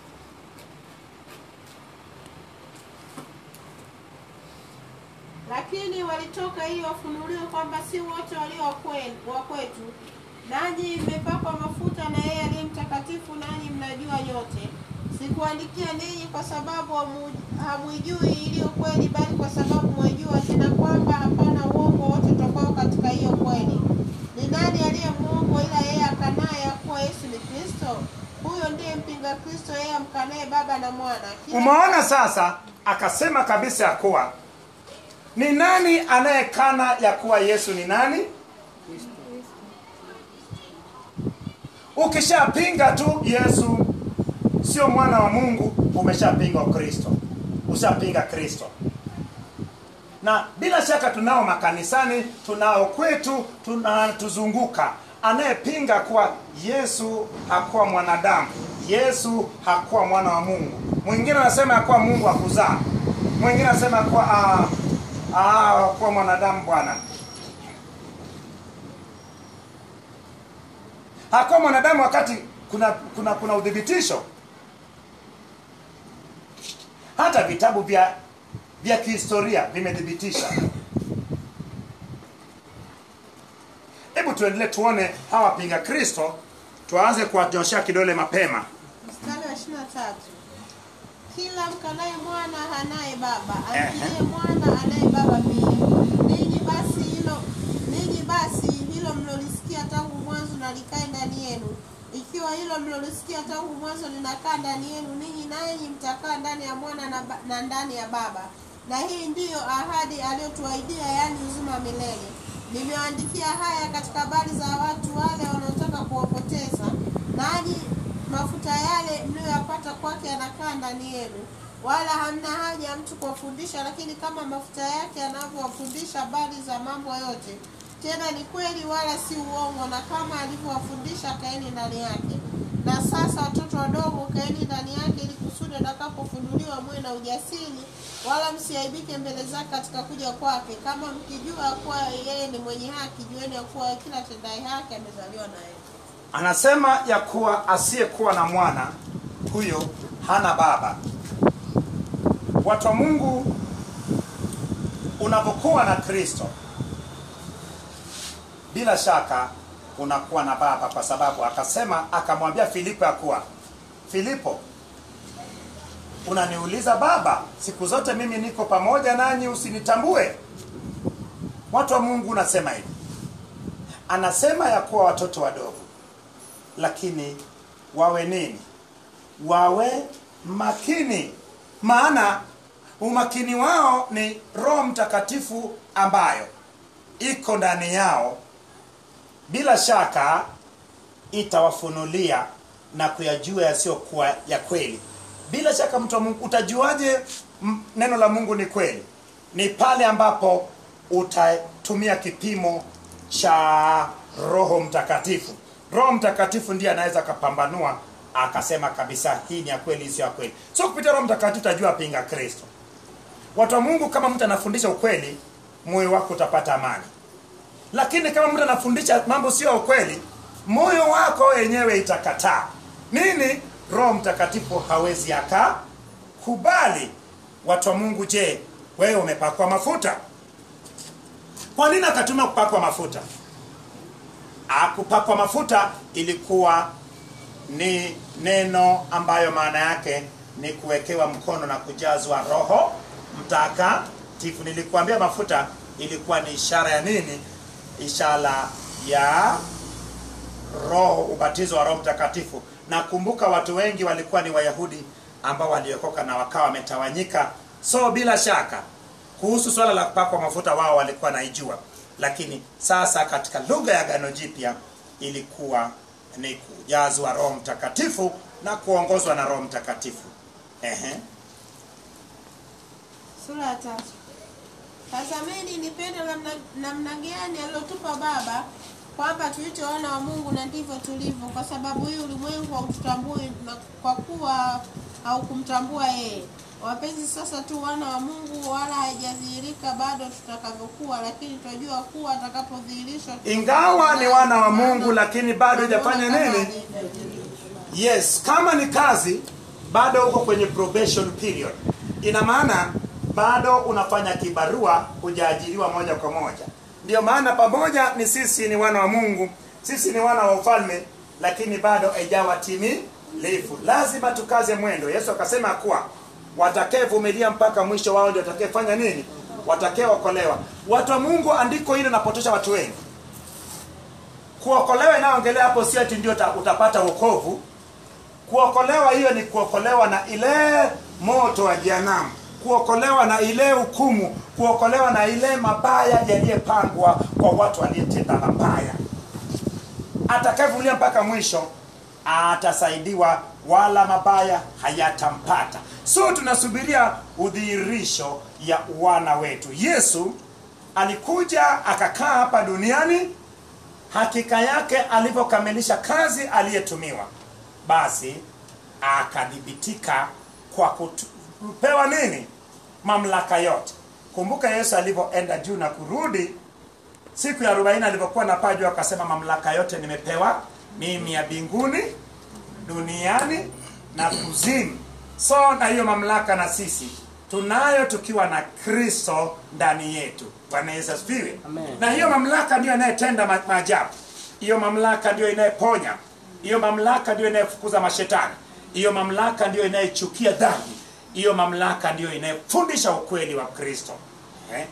lakini walitoka ili wafunuliwe kwamba si wote walio wa kwe- wa kwetu nanyi mmepakwa mafuta na yeye aliye mtakatifu nanyi mnajua nyote sikuandikia ninyi kwa sababu hamu- hamuijui iliyo kweli bali kwa sababu mwaijua tena kwamba hapana uongo wote utokao katika hiyo kweli ni nani aliye mwongo ila yeye akanaye ya kuwa yesu ni kristo huyo ndiye mpinga kristo yeye amkanaye baba na mwana Kila- umeona sasa akasema kabisa ya kuwa ni nani anayekana ya kuwa yesu ni nani ukishapinga tu yesu sio mwana wa mungu umeshapinga ukristo ushapinga kristo na bila shaka tunao makanisani tunao kwetu tunatuzunguka anayepinga kuwa yesu hakuwa mwanadamu yesu hakuwa mwana wa mungu mwingine anasema hakuwa mungu akuzaa mwingine anasema hakuwa ah, ah, hakuwa mwanadamu bwana hakuwa mwanadamu wakati kuna kuna kuna udhibitisho hata vitabu vya vya kihistoria vimethibitisha hebu tuendelee tuone hawa wapinga kristo tuanze kuwanyoshea kidole mapema mstari wa ishirini na tatu kila mkanaye mwana hanaye baba Ehe. amkiliye mwana anaye baba pia ninyi basi hilo ninyi basi hilo mlolisikia tangu mwanzo na likae ndani yenu ikiwa hilo mlolisikia tangu mwanzo linakaa ndani yenu ninyi nanyi mtakaa ndani ya mwana na, ba- na ndani ya baba na hii ndiyo ahadi aliyotuahidia yaani uzima wa milele nimewaandikia haya katika habari za watu wale wanaotaka kuwapoteza nanyi mafuta yale mliyoyapata kwake yanakaa ndani yenu wala hamna haja ya mtu kuwafundisha lakini kama mafuta yake yanavyowafundisha habari za mambo yote tena ni kweli wala si uongo na kama alivyowafundisha kaeni ndani yake na sasa watoto wadogo kaeni ndani yake ili kusudi atakapofunuliwa muwe na ujasiri wala msiaibike mbele zake katika kuja kwake kama mkijua kuwa yeye ni mwenye haki jueni ya kuwa kila tendaye haki amezaliwa na yeye anasema ya kuwa asiyekuwa na mwana huyo hana baba watu wa mungu unapokuwa na kristo bila shaka unakuwa na baba kwa sababu akasema akamwambia filipo ya kuwa filipo unaniuliza baba siku zote mimi niko pamoja nanyi usinitambue watu wa mungu unasema hivi anasema ya kuwa watoto wadogo lakini wawe nini wawe makini maana umakini wao ni roho mtakatifu ambayo iko ndani yao bila shaka itawafunulia na kuyajua yasiyokuwa ya kweli bila shaka mtu wa mungu utajuaje m- neno la mungu ni kweli ni pale ambapo utatumia kipimo cha roho mtakatifu roho mtakatifu ndiye anaweza akapambanua akasema kabisa hii ni ya kweli hii sio ya kweli sio kupitia roho mtakatifu utajua pinga kristo watu wa mungu kama mtu anafundisha ukweli moyo wako utapata amani lakini kama mtu anafundisha mambo sio ya ukweli moyo wako wenyewe itakataa nini roho mtakatifu hawezi akakubali watu wa mungu je wewe umepakwa mafuta kwa nini akatumia kupakwa mafuta akupakwa mafuta ilikuwa ni neno ambayo maana yake ni kuwekewa mkono na kujazwa roho mtakatifu nilikuambia mafuta ilikuwa ni ishara ya nini ishara ya roho ubatizo wa roho mtakatifu na kumbuka watu wengi walikuwa ni wayahudi ambao waliokoka na wakawa wametawanyika so bila shaka kuhusu swala la kupakwa mafuta wao walikuwa naijua lakini sasa katika lugha ya gano jipya ilikuwa ni kujazwa roho mtakatifu na kuongozwa na roho mtakatifu Ehe. sura ya tatu tazameni ni pendo la mna- namna gani alilotupa baba kwamba tuite wana wa mungu na ndivyo tulivyo kwa sababu hii ulimwengu haututambui na kwa kuwa au kumtambua yeye. Wapenzi, sasa tu wana wa Mungu, wala haijadhihirika bado tutakavyokuwa, lakini tunajua kuwa atakapodhihirishwa ingawa ni wana wa mungu lakini bado hajafanya nini yes kama ni kazi bado uko kwenye probation period ina maana bado unafanya kibarua hujaajiriwa moja kwa moja ndio maana pamoja ni sisi ni wana wa mungu sisi ni wana wa ufalme lakini bado haijawa timilifu lazima tukaze mwendo yesu akasema kuwa watakayevumilia mpaka mwisho wao ndio watakayefanya nini watakayeokolewa watu wa mungu andiko hilo napotosha watu wengi kuokolewa inayoongelea hapo sio ati ndio uta- utapata wokovu kuokolewa hiyo ni kuokolewa na ile moto wa jehanamu kuokolewa na ile hukumu kuokolewa na ile mabaya yaliyepangwa kwa watu waliyetenda mabaya atakayevumilia mpaka mwisho atasaidiwa wala mabaya hayatampata so tunasubiria udhihirisho ya wana wetu yesu alikuja akakaa hapa duniani hakika yake alivyokamilisha kazi aliyetumiwa basi akadhibitika kwa kupewa nini mamlaka yote kumbuka yesu alivyoenda juu na kurudi siku ya arobaini alivyokuwa na paa juu akasema mamlaka yote nimepewa mimi ya mbinguni duniani na kuzimu so na hiyo mamlaka na sisi tunayo tukiwa na kristo ndani yetu bwana yesu asifiwe Amen. na hiyo mamlaka ndiyo inayetenda ma- maajabu hiyo mamlaka ndiyo inayeponya hiyo mamlaka ndiyo inayefukuza mashetani hiyo mamlaka ndiyo inayechukia dhambi hiyo mamlaka ndiyo inayefundisha ukweli wa kristo eh?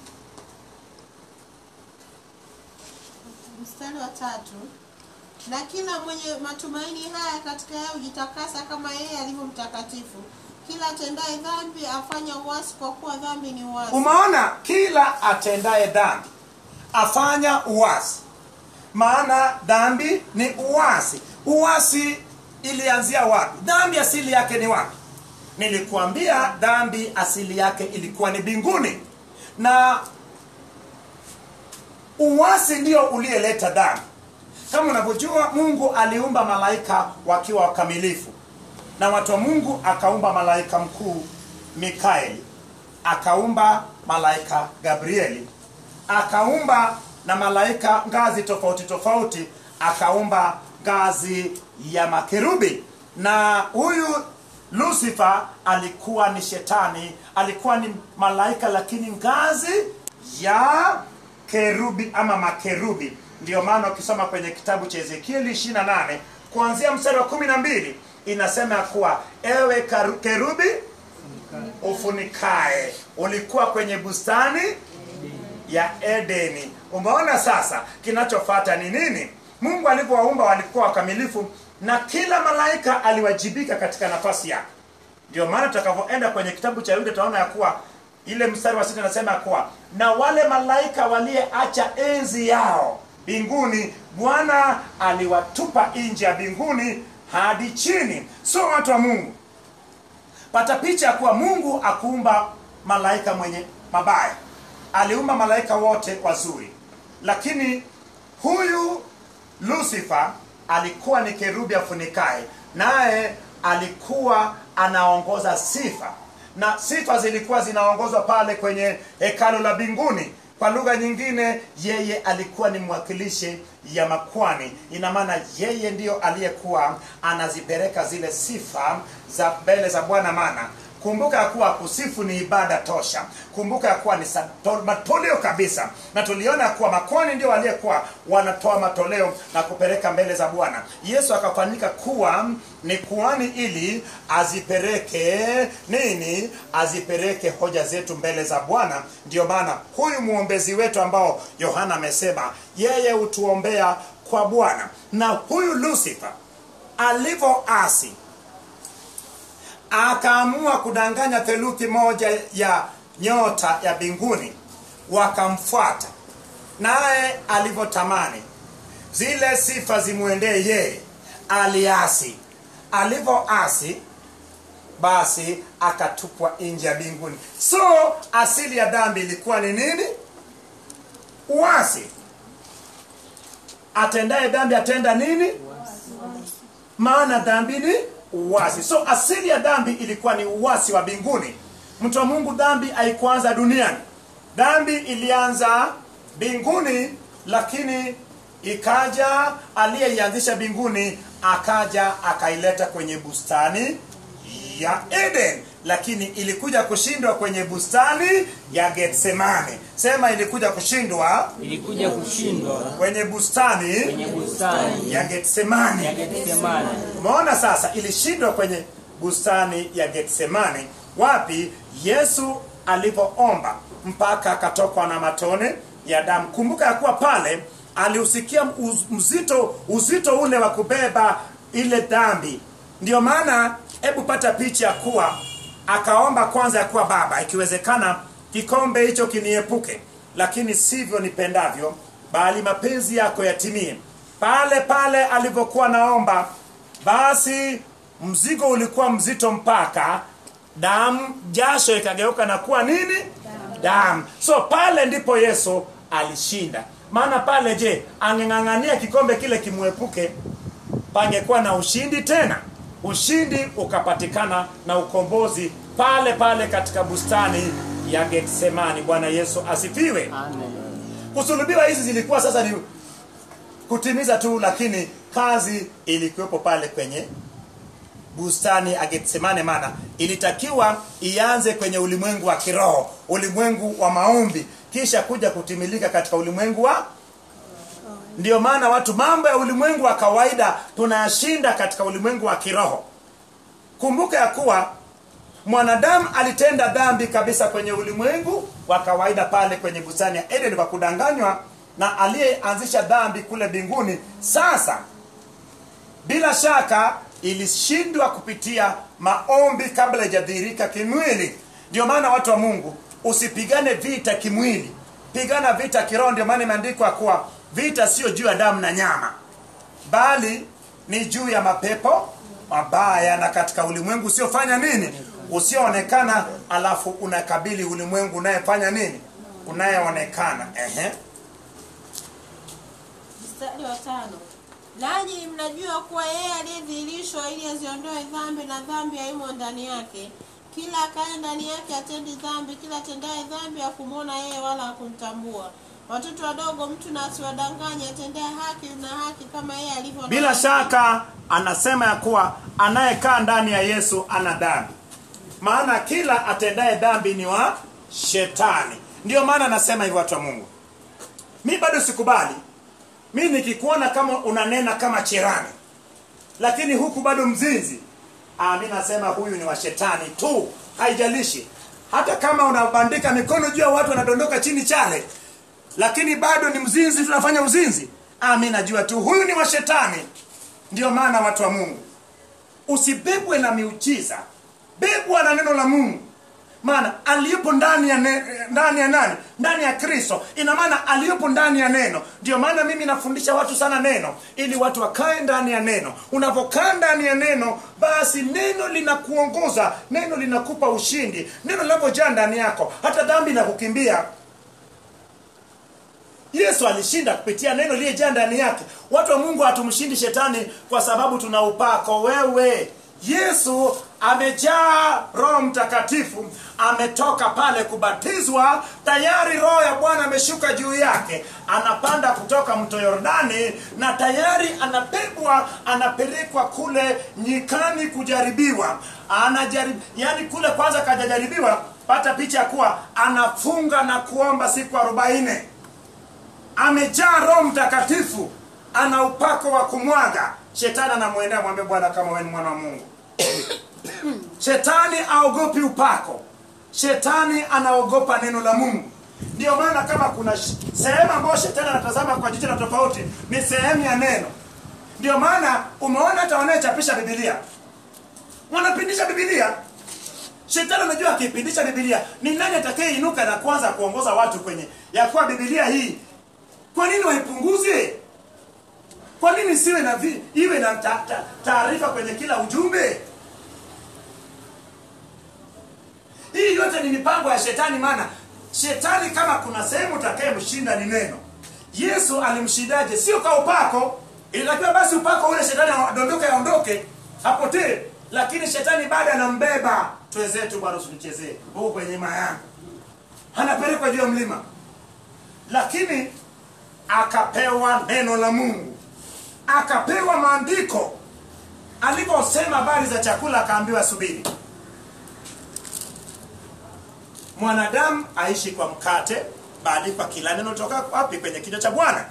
mstari wa tatu na kila mwenye matumaini haya katika yeye hujitakasa kama yeye alivyo mtakatifu kila atendaye dhambi afanya uasi kwa kuwa dhambi ni uasi umeona kila atendaye dhambi afanya uasi maana dhambi ni uasi uasi ilianzia wapi dhambi asili yake ni wapi nilikuambia dhambi asili yake ilikuwa ni mbinguni na uasi ndio uliyeleta dhambi kama unavyojua mungu aliumba malaika wakiwa wakamilifu na watu wa mungu akaumba malaika mkuu mikaeli akaumba malaika gabrieli akaumba na malaika ngazi tofauti tofauti akaumba ngazi ya makerubi na huyu lucifer alikuwa ni shetani alikuwa ni malaika lakini ngazi ya kerubi ama makerubi ndio maana ukisoma kwenye kitabu cha ezekieli 28 kuanzia mstari wa kumi na mbili inasema ya kuwa ewe karu- kerubi ufunikae ulikuwa kwenye bustani ya edeni umeona sasa kinachofata ni nini mungu alivyowaumba walikuwa wakamilifu na kila malaika aliwajibika katika nafasi yake ndio maana tutakavyoenda kwenye kitabu cha yuda tunaona ya kuwa ile mstari wa sita inasema ya kuwa na wale malaika waliyeacha enzi yao mbinguni bwana aliwatupa nje ya mbinguni hadi chini so watu wa mungu pata picha ya kuwa mungu akuumba malaika mwenye mabaya aliumba malaika wote wazuri lakini huyu lucifer alikuwa ni kerubi afunikaye naye alikuwa anaongoza sifa na sifa zilikuwa zinaongozwa pale kwenye hekalu la mbinguni kwa lugha nyingine yeye alikuwa ni mwakilishi ya makwani ina maana yeye ndiyo aliyekuwa anazipeleka zile sifa za mbele za bwana maana kumbuka ya kuwa kusifu ni ibada tosha kumbuka ya kuwa ni sato- matoleo kabisa na tuliona ya kuwa makwani ndio waliyekuwa wanatoa matoleo na kupeleka mbele za bwana yesu akafanyika kuwa ni kuani ili azipeleke nini azipeleke hoja zetu mbele za bwana ndio maana huyu mwombezi wetu ambao yohana amesema yeye hutuombea kwa bwana na huyu lucifer alivyoasi akaamua kudanganya theluthi moja ya nyota ya mbinguni wakamfuata naye alivyotamani zile sifa zimwendee yeye aliasi alivyoasi basi akatupwa nje ya mbinguni so asili ya dhambi ilikuwa ni nini uasi atendaye dhambi atenda nini maana dhambi ni uwasi so asili ya dhambi ilikuwa ni uwasi wa mbinguni mtu wa mungu dhambi haikuanza duniani dhambi ilianza mbinguni lakini ikaja aliyeianzisha mbinguni akaja akaileta kwenye bustani ya eden lakini ilikuja kushindwa kwenye bustani ya getsemane sema ilikuja kushindwa ilikuja kushindwa kwenye bustani kwenye bustani ya getsemane ya Getsemani. umeona sasa ilishindwa kwenye bustani ya getsemani wapi yesu alipoomba mpaka akatokwa na matone ya damu kumbuka ya kuwa pale aliusikia uz- mzito uzito ule wa kubeba ile dhambi ndio maana hebu pata picha ya kuwa akaomba kwanza ya kuwa baba ikiwezekana kikombe hicho kiniepuke lakini sivyo nipendavyo bali mapenzi yako yatimie pale pale alivyokuwa naomba basi mzigo ulikuwa mzito mpaka damu jasho ikageuka na kuwa nini damu so pale ndipo yesu alishinda maana pale je angeng'ang'ania kikombe kile kimwepuke pangekuwa na ushindi tena ushindi ukapatikana na ukombozi pale pale katika bustani ya getsemani bwana yesu asifiwe Amen. kusulubiwa hizi zilikuwa sasa ni kutimiza tu lakini kazi ilikuwepo pale kwenye bustani ya getsemane maana ilitakiwa ianze kwenye ulimwengu wa kiroho ulimwengu wa maombi kisha kuja kutimilika katika ulimwengu wa ndio maana watu mambo ya ulimwengu wa kawaida tunayashinda katika ulimwengu wa kiroho kumbuka ya kuwa mwanadamu alitenda dhambi kabisa kwenye ulimwengu wa kawaida pale kwenye bustani ya eden kwa kudanganywa na aliyeanzisha dhambi kule mbinguni sasa bila shaka ilishindwa kupitia maombi kabla haijadhihirika kimwili ndio maana watu wa mungu usipigane vita kimwili pigana vita kiroho ndio maana imeandikwa kuwa vita sio juu ya damu na nyama bali ni juu ya mapepo mabaya na katika ulimwengu usiofanya nini usioonekana alafu unakabili ulimwengu unayefanya nini unayeonekana ehe mstari wa tano nanyi mnajua kuwa yeye aliyedhihirishwa ili aziondoe dhambi na dhambi haimo ndani yake kila akaye ndani yake atendi dhambi kila atendaye dhambi hakumwona yeye wala hakumtambua watoto wadogo mtu na asiwadanganye atendaye haki na haki kama yeye alivyo na bila haki. shaka anasema ya kuwa anayekaa ndani ya yesu ana dhambi maana kila atendaye dhambi ni wa shetani ndiyo maana anasema hivyo watu wa mungu mi bado sikubali mi nikikuona kama unanena kama cherani lakini huku bado mzinzi ah, mi nasema huyu ni wa shetani tu haijalishi hata kama unabandika mikono juu ya watu wanadondoka chini chale lakini bado ni mzinzi tunafanya uzinzi ah, mi najua tu huyu ni wa shetani ndio maana watu wa mungu usibebwe na miujiza bebwa na neno la mungu maana aliyepo ndani ya ne, ndani ya nani ndani ya kristo ina maana aliyepo ndani ya neno ndio maana mimi nafundisha watu sana neno ili watu wakae ndani ya neno unapokaa ndani ya neno basi neno linakuongoza neno linakupa ushindi neno linapojaa ndani yako hata dhambi inakukimbia yesu alishinda kupitia neno liliyejaa ndani yake watu wa mungu hatumshindi shetani kwa sababu tuna upako wewe yesu amejaa roho mtakatifu ametoka pale kubatizwa tayari roho ya bwana ameshuka juu yake anapanda kutoka mto yordani na tayari anabebwa anapelekwa kule nyikani kujaribiwa anajarib yani kule kwanza kajajaribiwa pata picha ya kuwa anafunga na kuomba siku arobaini amejaa roho mtakatifu ana upako wa kumwaga shetani anamwendea mwambie bwana kama wewe ni mwana wa mungu shetani aogopi upako shetani anaogopa neno la mungu ndio maana kama kuna sh- sehemu ambayo shetani anatazama kwa jicho la tofauti ni sehemu ya neno ndio maana umeona hata wanayechapisha bibilia wanapindisha bibilia shetani anajua akipindisha bibilia ni nani atakayeinuka na kwanza kuongoza watu kwenye ya kuwa bibilia hii kwa nini waipunguze kwa nini siwe na vi, iwe na ta- ta- taarifa kwenye kila ujumbe hii yote ni mipango ya shetani maana shetani kama kuna sehemu utakayemshinda ni neno yesu alimshindaje sio kwa upako ilitakiwa basi upako ule shetani adondoke aondoke apotee lakini shetani bado anambeba twenzetu bwana usituchezee huku kwenye mayanga anapelekwa juu ya mlima lakini akapewa neno la mungu akapewa maandiko aliposema habari za chakula akaambiwa subiri mwanadamu aishi kwa mkate bali kwa kila neno toka wapi kwenye kinywa cha bwana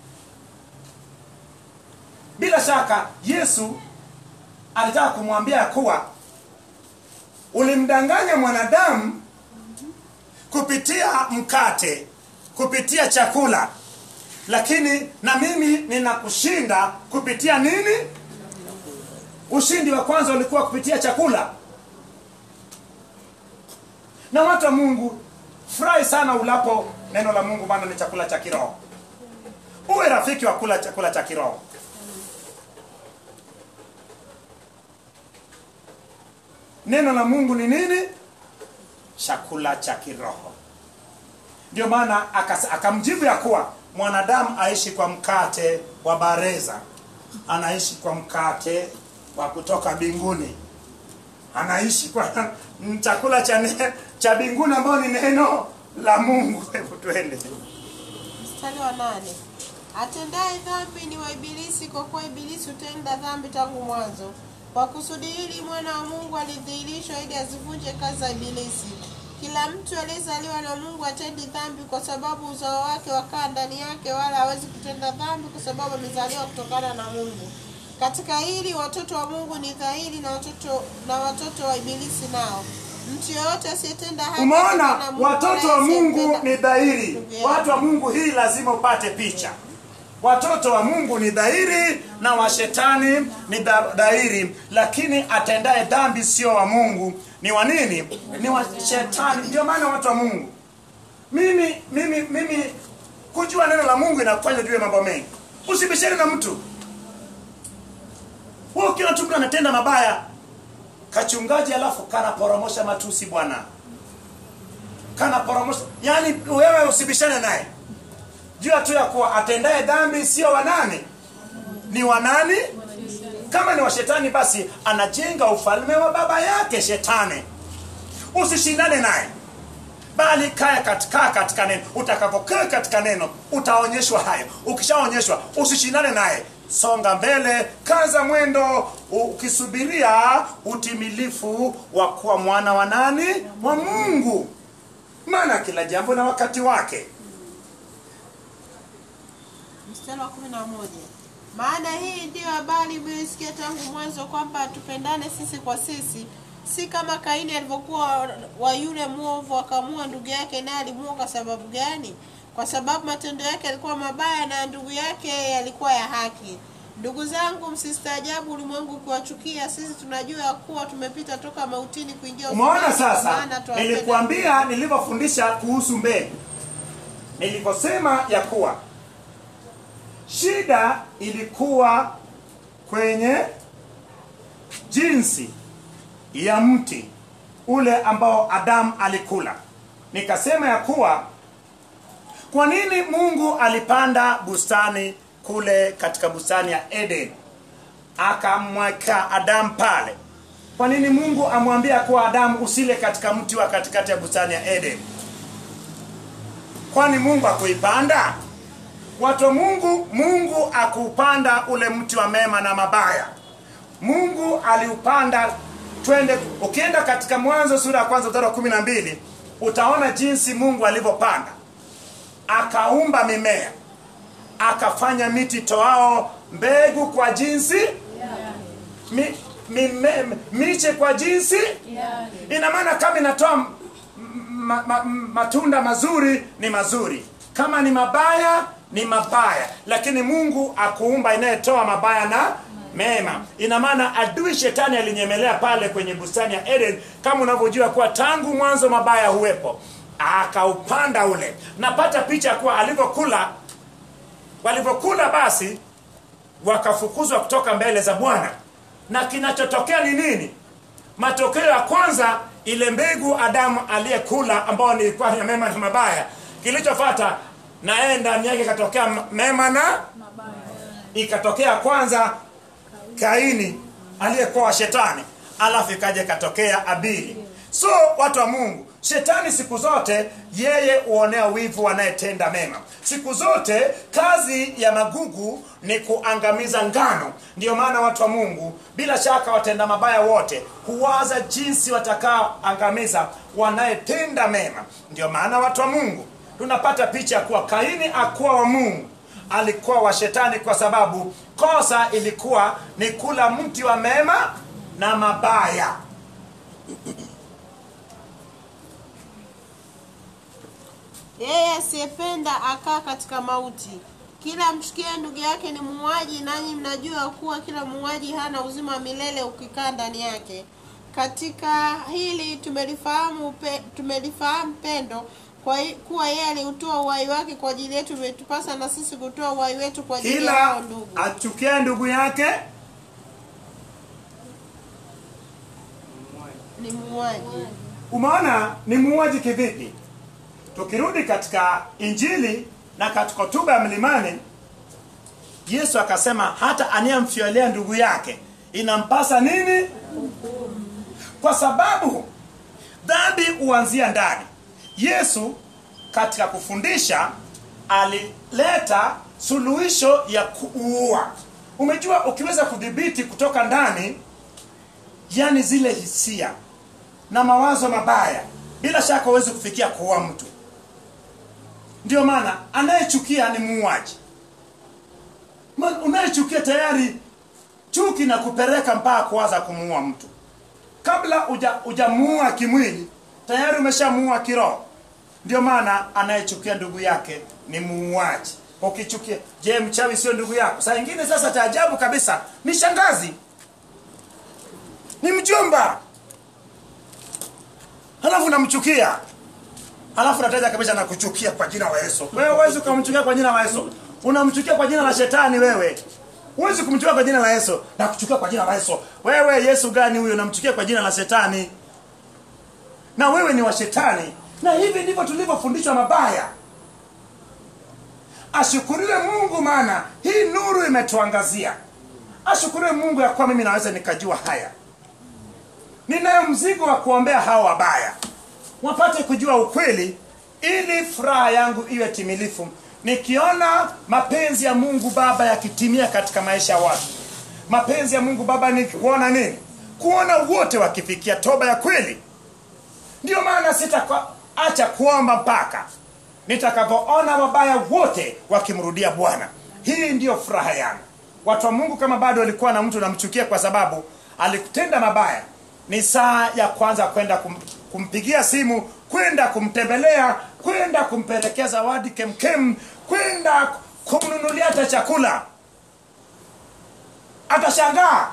bila shaka yesu alitaka kumwambia ya kuwa ulimdanganya mwanadamu kupitia mkate kupitia chakula lakini na mimi ninakushinda kupitia nini ushindi wa kwanza ulikuwa kupitia chakula na watu wa mungu furahi sana ulapo neno la mungu maana ni chakula cha kiroho uwe rafiki wa kula chakula cha kiroho neno la mungu ni nini chakula cha kiroho ndio maana akas- akamjibu ya kuwa mwanadamu aishi kwa mkate wa bareza anaishi kwa mkate wa kutoka mbinguni anaishi kwa chakula cha ne- cha mbinguni ambayo ni neno la mungu hebu twende mstari wa nane atendaye dhambi ni wa ibilisi kwa kuwa ibilisi hutenda dhambi tangu mwanzo kwa kusudi hili mwana wa mungu alidhihirishwa ili azivunje kazi za ibilisi kila mtu aliyezaliwa na mungu atendi dhambi kwa sababu uzao wake wakaa ndani yake wala hawezi kutenda dhambi kwa sababu amezaliwa kutokana na mungu katika hili watoto wa mungu ni dhahiri na watoto na watoto wa ibilisi nao mtu yeyote asiyetenda haki umeona atokana na Mungu, watoto wala wa mungu asiyetenda- ni dhahiri Ndugu yangu. watu wa mungu hii lazima upate picha watoto wa mungu ni dhahiri na washetani ni dha- dhahiri lakini atendaye dhambi sio wa mungu ni wa nini ni wa shetani ndio maana watu wa mungu mimi mimi mimi kujua neno la mungu inakufanya juu ya mambo mengi usibishane na mtu wewe ukiona tu mtu anatenda mabaya kachungaji alafu kanaporomosha matusi bwana kanaporomosha yaani wewe usibishane naye jua tu ya kuwa atendaye dhambi sio wa nani ni wa nani kama ni wa shetani basi anajenga ufalme wa baba yake shetani usishindane naye bali kaya katika katika neno utakapokaa katika neno utaonyeshwa hayo ukishaonyeshwa usishindane naye songa mbele kaza mwendo ukisubiria utimilifu wa kuwa mwana wa nani wa mungu maana kila jambo na wakati wake mstari wa kumi na moja maana hii ndiyo habari mlioisikia tangu mwanzo kwamba tupendane sisi kwa sisi si kama kaini alivyokuwa wa yule mwovu akamua ndugu yake naye alimua kwa sababu gani kwa sababu matendo yake yalikuwa mabaya na ndugu yake yalikuwa ya haki ndugu zangu msistaajabu ulimwengu ukiwachukia sisi tunajua ya kuwa tumepita toka mautini kuingia umeona uzimani, kwa sasa maana twawapenda nilikuambia nilivyofundisha kuhusu mbegu nilivyosema ya kuwa shida ilikuwa kwenye jinsi ya mti ule ambao adamu alikula nikasema ya kuwa kwa nini mungu alipanda bustani kule katika bustani ya eden akamweka adamu pale kwa nini mungu amwambia kuwa adamu usile katika mti wa katikati ya bustani ya eden kwani mungu akuipanda watu wa mungu mungu akuupanda ule mti wa mema na mabaya mungu aliupanda twende ukienda katika mwanzo sura ya kwanza mstari wa kumi na mbili utaona jinsi mungu alivyopanda akaumba mimea akafanya miti toao mbegu kwa jinsi mi, mime, miche kwa jinsi ina maana kama inatoa m- ma, ma, matunda mazuri ni mazuri kama ni mabaya ni mabaya lakini mungu akuumba inayetoa mabaya na mema ina maana adui shetani alinyemelea pale kwenye bustani ya eden kama unavyojua kuwa tangu mwanzo mabaya huwepo akaupanda ule napata picha kuwa alivyokula walivyokula basi wakafukuzwa kutoka mbele za bwana na kinachotokea ni nini matokeo ya kwanza ile mbegu adamu aliyekula ambayo nilikuwa ni mema na mabaya kilichofata na yeye ndani yake ikatokea m- mema na ikatokea kwanza kaini aliyekuwa wa shetani alafu ikaja ikatokea abili so watu wa mungu shetani siku zote yeye huonea wivu anayetenda mema siku zote kazi ya magugu ni kuangamiza ngano ndiyo maana watu wa mungu bila shaka watenda mabaya wote huwaza jinsi watakaoangamiza wanayetenda mema ndiyo maana watu wa mungu tunapata picha ya kuwa kaini akuwa wa mungu alikuwa wa shetani kwa sababu kosa ilikuwa ni kula mti wa mema na mabaya Yeye asiyependa akaa katika mauti. Kila mchukie ndugu yake ni muuaji, nanyi mnajua kuwa kila muuaji hana uzima wa milele ukikaa ndani yake. Katika hili tumelifahamu pe, tumelifahamu pendo kwa hi- kuwa yeye aliutoa uhai wake kwa ajili yetu, imetupasa na sisi kutoa uhai wetu kwa ajili ya hao kila ndugu. achukia ndugu yake Ni muuaji. umeona ni muuaji kivipi tukirudi katika injili na katika hotuba ya mlimani yesu akasema hata anayemfyolea ndugu yake inampasa nini kwa sababu dhambi huanzia ndani yesu katika kufundisha alileta suluhisho ya kuua umejua ukiweza kudhibiti kutoka ndani yani zile hisia na mawazo mabaya bila shaka huwezi kufikia kuua mtu ndio maana anayechukia ni muuaji Ma- unayechukia tayari chuki na kupeleka mpaka kuwaza kumuua mtu kabla uja ujamuua kimwili tayari umeshamuua kiroho ndio maana anayechukia ndugu yake ni muuaji ukichukia je mchawi sio ndugu yako saa ingine sasa taajabu kabisa ni shangazi ni mjomba halafu namchukia halafu nataja kabisa nakuchukia kwa jina la yesu wewe huwezi ukamchukia kwa jina la yesu unamchukia kwa jina la shetani wewe huwezi kumchukia kwa jina la yesu nakuchukia kwa jina la yesu wewe yesu gani huyo namchukia kwa jina la shetani na wewe ni wa shetani na hivi ndivyo tulivyofundishwa mabaya ashukuriwe mungu maana hii nuru imetuangazia ashukuriwe mungu ya kuwa mimi naweza nikajua haya ninayo mzigo wa kuombea hao wabaya wapate kujua ukweli ili furaha yangu iwe timilifu nikiona mapenzi ya mungu baba yakitimia katika maisha ya watu mapenzi ya mungu baba ni kuona nini kuona wote wakifikia toba ya kweli ndio maana sitaacha kuomba mpaka nitakavyoona wabaya wote wakimrudia bwana hii ndiyo furaha yangu watu wa mungu kama bado walikuwa na mtu namchukia kwa sababu alikutenda mabaya ni saa ya kwanza kwenda kum, kumpigia simu kwenda kumtembelea kwenda kumpelekea zawadi kemkem kwenda kumnunulia hata chakula atashangaa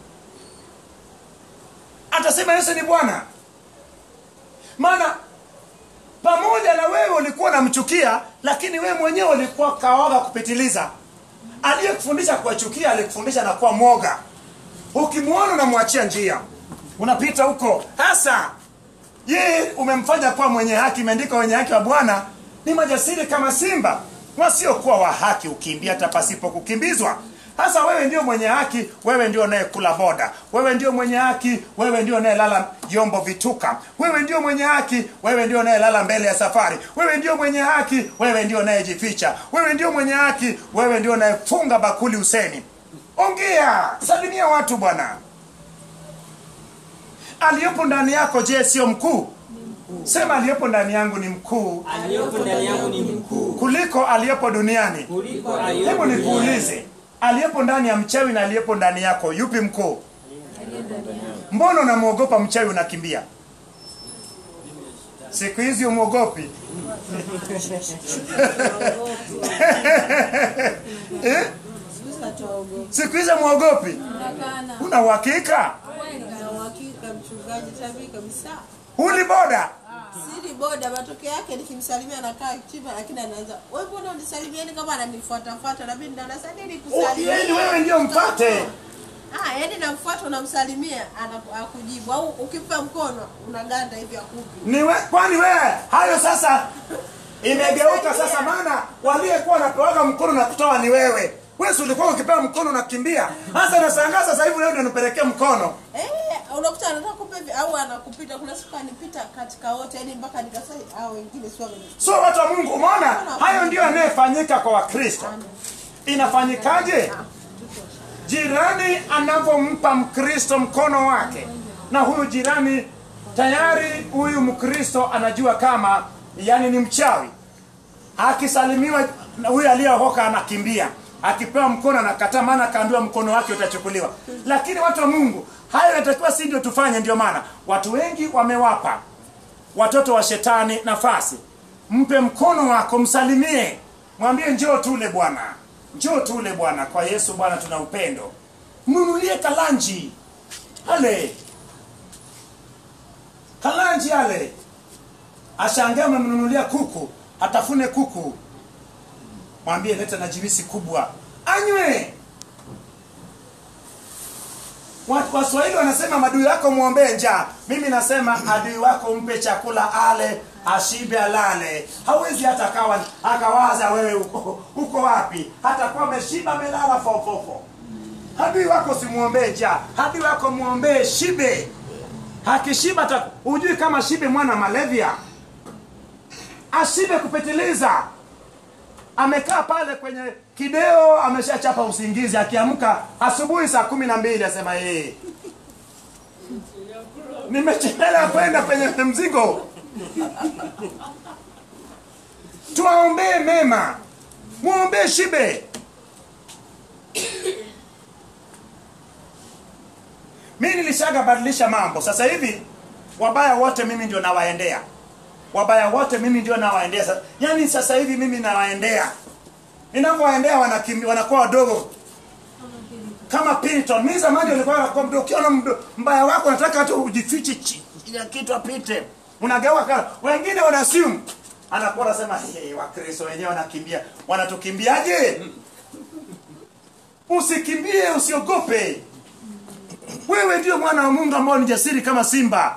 atasema yesu ni bwana maana pamoja na wewe ulikuwa unamchukia lakini wewe mwenyewe ulikuwa kaoga kupitiliza aliyekufundisha kuwachukia alikufundisha na kuwa mwoga ukimwona unamwachia njia unapita huko hasa yeye umemfanya kuwa mwenye haki imeandika wenye haki wa bwana ni majasiri kama simba wasiokuwa wa haki ukimbia hata pasipo kukimbizwa hasa wewe ndio mwenye haki wewe ndio unayekula boda wewe ndio mwenye haki wewe ndio unayelala vyombo vituka wewe ndio mwenye haki wewe ndio unayelala mbele ya safari wewe ndio mwenye haki wewe ndio unayejificha wewe ndio mwenye haki wewe ndio unayefunga bakuli useni ongea salimia watu bwana aliyepo ndani yako je sio mkuu sema aliyepo ndani yangu ni mkuu aliyepo ndani yangu ni mkuu kuliko aliyepo duniani kuliko hebu aliyepo duniani. nikuulize aliyepo ndani ya mchawi na aliyepo ndani yako yupi mkuu mbona unamwogopa mchawi unakimbia siku hizi umwogopi eh? siku hizi mwogopi una uhakika Na uhakika mchungaji tabii kabisa. huli boda Siri boda matokeo yake nikimsalimia anakaa chini lakini anaanza wewe mbona unisalimieni kama ananifuatafuata na mimi ndo nasadi Oh, nikusalimia. yaani wewe ndio mpate Ah, yaani namfuata unamsalimia ana- akujibu au ukimpa mkono unaganda hivi akupi. ni we, kwani wewe hayo sasa imegeuka sasa maana waliyekuwa wanapewaga mkono na kutoa ni wewe wewe si ulikuwa ukipewa mkono unakimbia hasa nashangaa sasa hivi leo ndio nipelekee mkono Eh, unakuta anataka kupa hivi au anakupita kuna siku anipita katika wote yani mpaka nikasema au wengine sio wame so watu wa mungu umeona hayo ndio yanayefanyika kwa wakristo inafanyikaje jirani anavyompa mkristo mkono wake na huyu jirani tayari huyu mkristo anajua kama yani ni mchawi akisalimiwa na huyu aliyeokoka anakimbia akipewa mkono anakataa maana akaambiwa mkono wake utachukuliwa lakini watu wa mungu hayo yatakiwa si ndio tufanye ndio maana watu wengi wamewapa watoto wa shetani nafasi mpe mkono wako msalimie mwambie njoo tule bwana njoo tule bwana kwa yesu bwana tuna upendo mnunulie kalanji ale kalanji ale ashangaa umemnunulia kuku atafune kuku mwambie leta na jibisi kubwa anywe Wa- waswahili wanasema madui wako mwombee njaa mimi nasema adui wako mpe chakula ale ashibe alale hawezi hata kawa akawaza wewe uko, uko wapi hata kuwa ameshiba amelala fofofo adui wako simwombee njaa adui wako mwombee shibe akishiba ta- hujui kama shibe mwana malevya ashibe kupitiliza amekaa pale kwenye kideo ameshachapa usingizi akiamka asubuhi saa kumi na mbili asema yeye nimechelewa kwenda kwenye mzigo tuwaombee mema mwombee shibe mi nilishaga badilisha mambo sasa hivi wabaya wote mimi ndio nawaendea wabaya wote mimi ndio nawaendea Sa- yaani sasa hivi mimi nawaendea ninavyowaendea wanakimbi wanakuwa wadogo kama Piriton. Mimi zamani nilikuwa nakuwa mdogo, ukiona mdo- mbaya wako nataka tu ujifiche chi- ya kitu apite, unageuka kana wengine wana simu, anakuwa anasema hey, Wakristo wenyewe wanakimbia, wanatukimbiaje? Usikimbie, usiogope. Wewe ndio mwana wa Mungu ambao ni jasiri kama simba.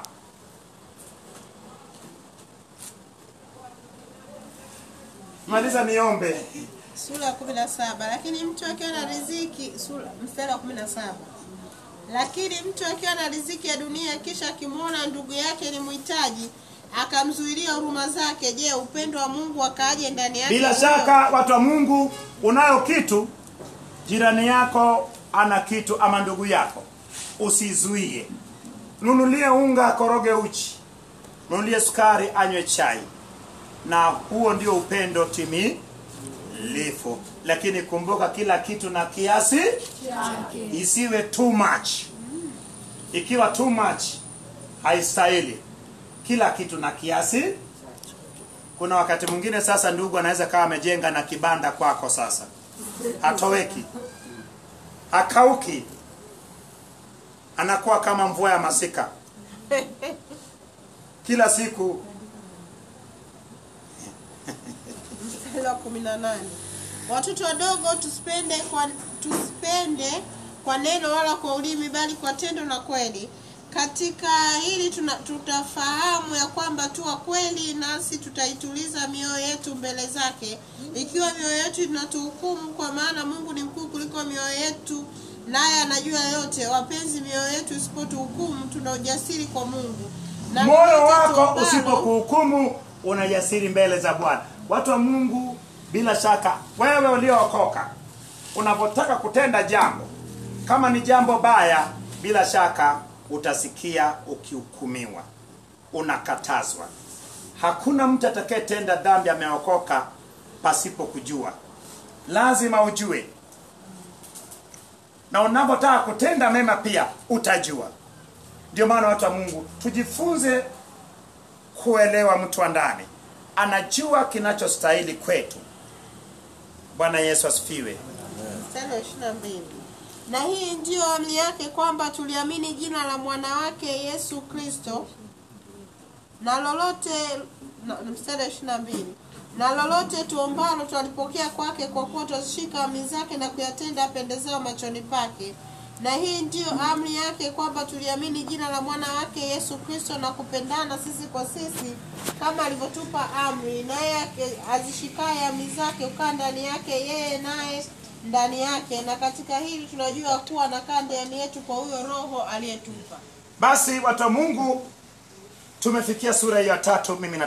Maliza niombe. sura ya kumi na saba lakini mtu akiwa na riziki sura mstari wa kumi na saba lakini mtu akiwa na riziki ya dunia kisha akimwona ndugu yake ni mhitaji akamzuilia huruma zake je upendo wa mungu akaaje ndani yake Bila huyo? shaka watu wa Mungu, unayo kitu, jirani yako ana kitu ama ndugu yako, usizuie. Nunulie unga, koroge uchi, nunulie sukari, anywe chai, na huo ndio upendo timilifu. Lakini kumbuka, kila kitu na kiasi, isiwe too much. Ikiwa too much haistahili. Kila kitu na kiasi kuna wakati mwingine sasa ndugu anaweza kawa amejenga na kibanda kwako sasa hatoweki hakauki anakuwa kama mvua ya masika kila siku mstari wa kumi na nane watoto wadogo tusipende kwa tusipende kwa neno wala kwa ulimi bali kwa tendo na kweli katika hili tuna, tutafahamu ya kwamba tu wa kweli nasi tutaituliza mioyo yetu mbele zake ikiwa mioyo yetu inatuhukumu kwa maana mungu ni mkuu kuliko mioyo yetu naye anajua yote wapenzi mioyo yetu isipotuhukumu tuna ujasiri kwa mungu Na moyo lolote wako tuombalo- usipokuhukumu una jasiri mbele za bwana watu wa mungu bila shaka wewe uliookoka unapotaka kutenda jambo kama ni jambo baya bila shaka utasikia ukihukumiwa unakatazwa hakuna mtu atakayetenda dhambi ameokoka pasipo kujua lazima ujue na unapotaka kutenda mema pia utajua ndio maana watu wa mungu tujifunze kuelewa mtu wa ndani anajua kinachostahili kwetu bwana yesu asifiwe mstari wa ishirini na mbili na hii ndiyo amri yake kwamba tuliamini jina la mwana wake yesu kristo na lolote na, mstari wa ishirini na mbili na lolote tuombalo twalipokea kwake kwa kuwa twazishika amri zake na kuyatenda apendezao machoni pake na hii ndiyo amri yake kwamba tuliamini jina la mwana wake yesu kristo na kupendana sisi kwa sisi kama alivyotupa amri naye ake- azishikaye amri zake ukaa ndani yake yeye naye ndani yake na katika hili tunajua kuwa anakaa ndani yetu kwa huyo roho aliyetupa basi watu wa mungu tumefikia sura hiyo ya tatu mimi na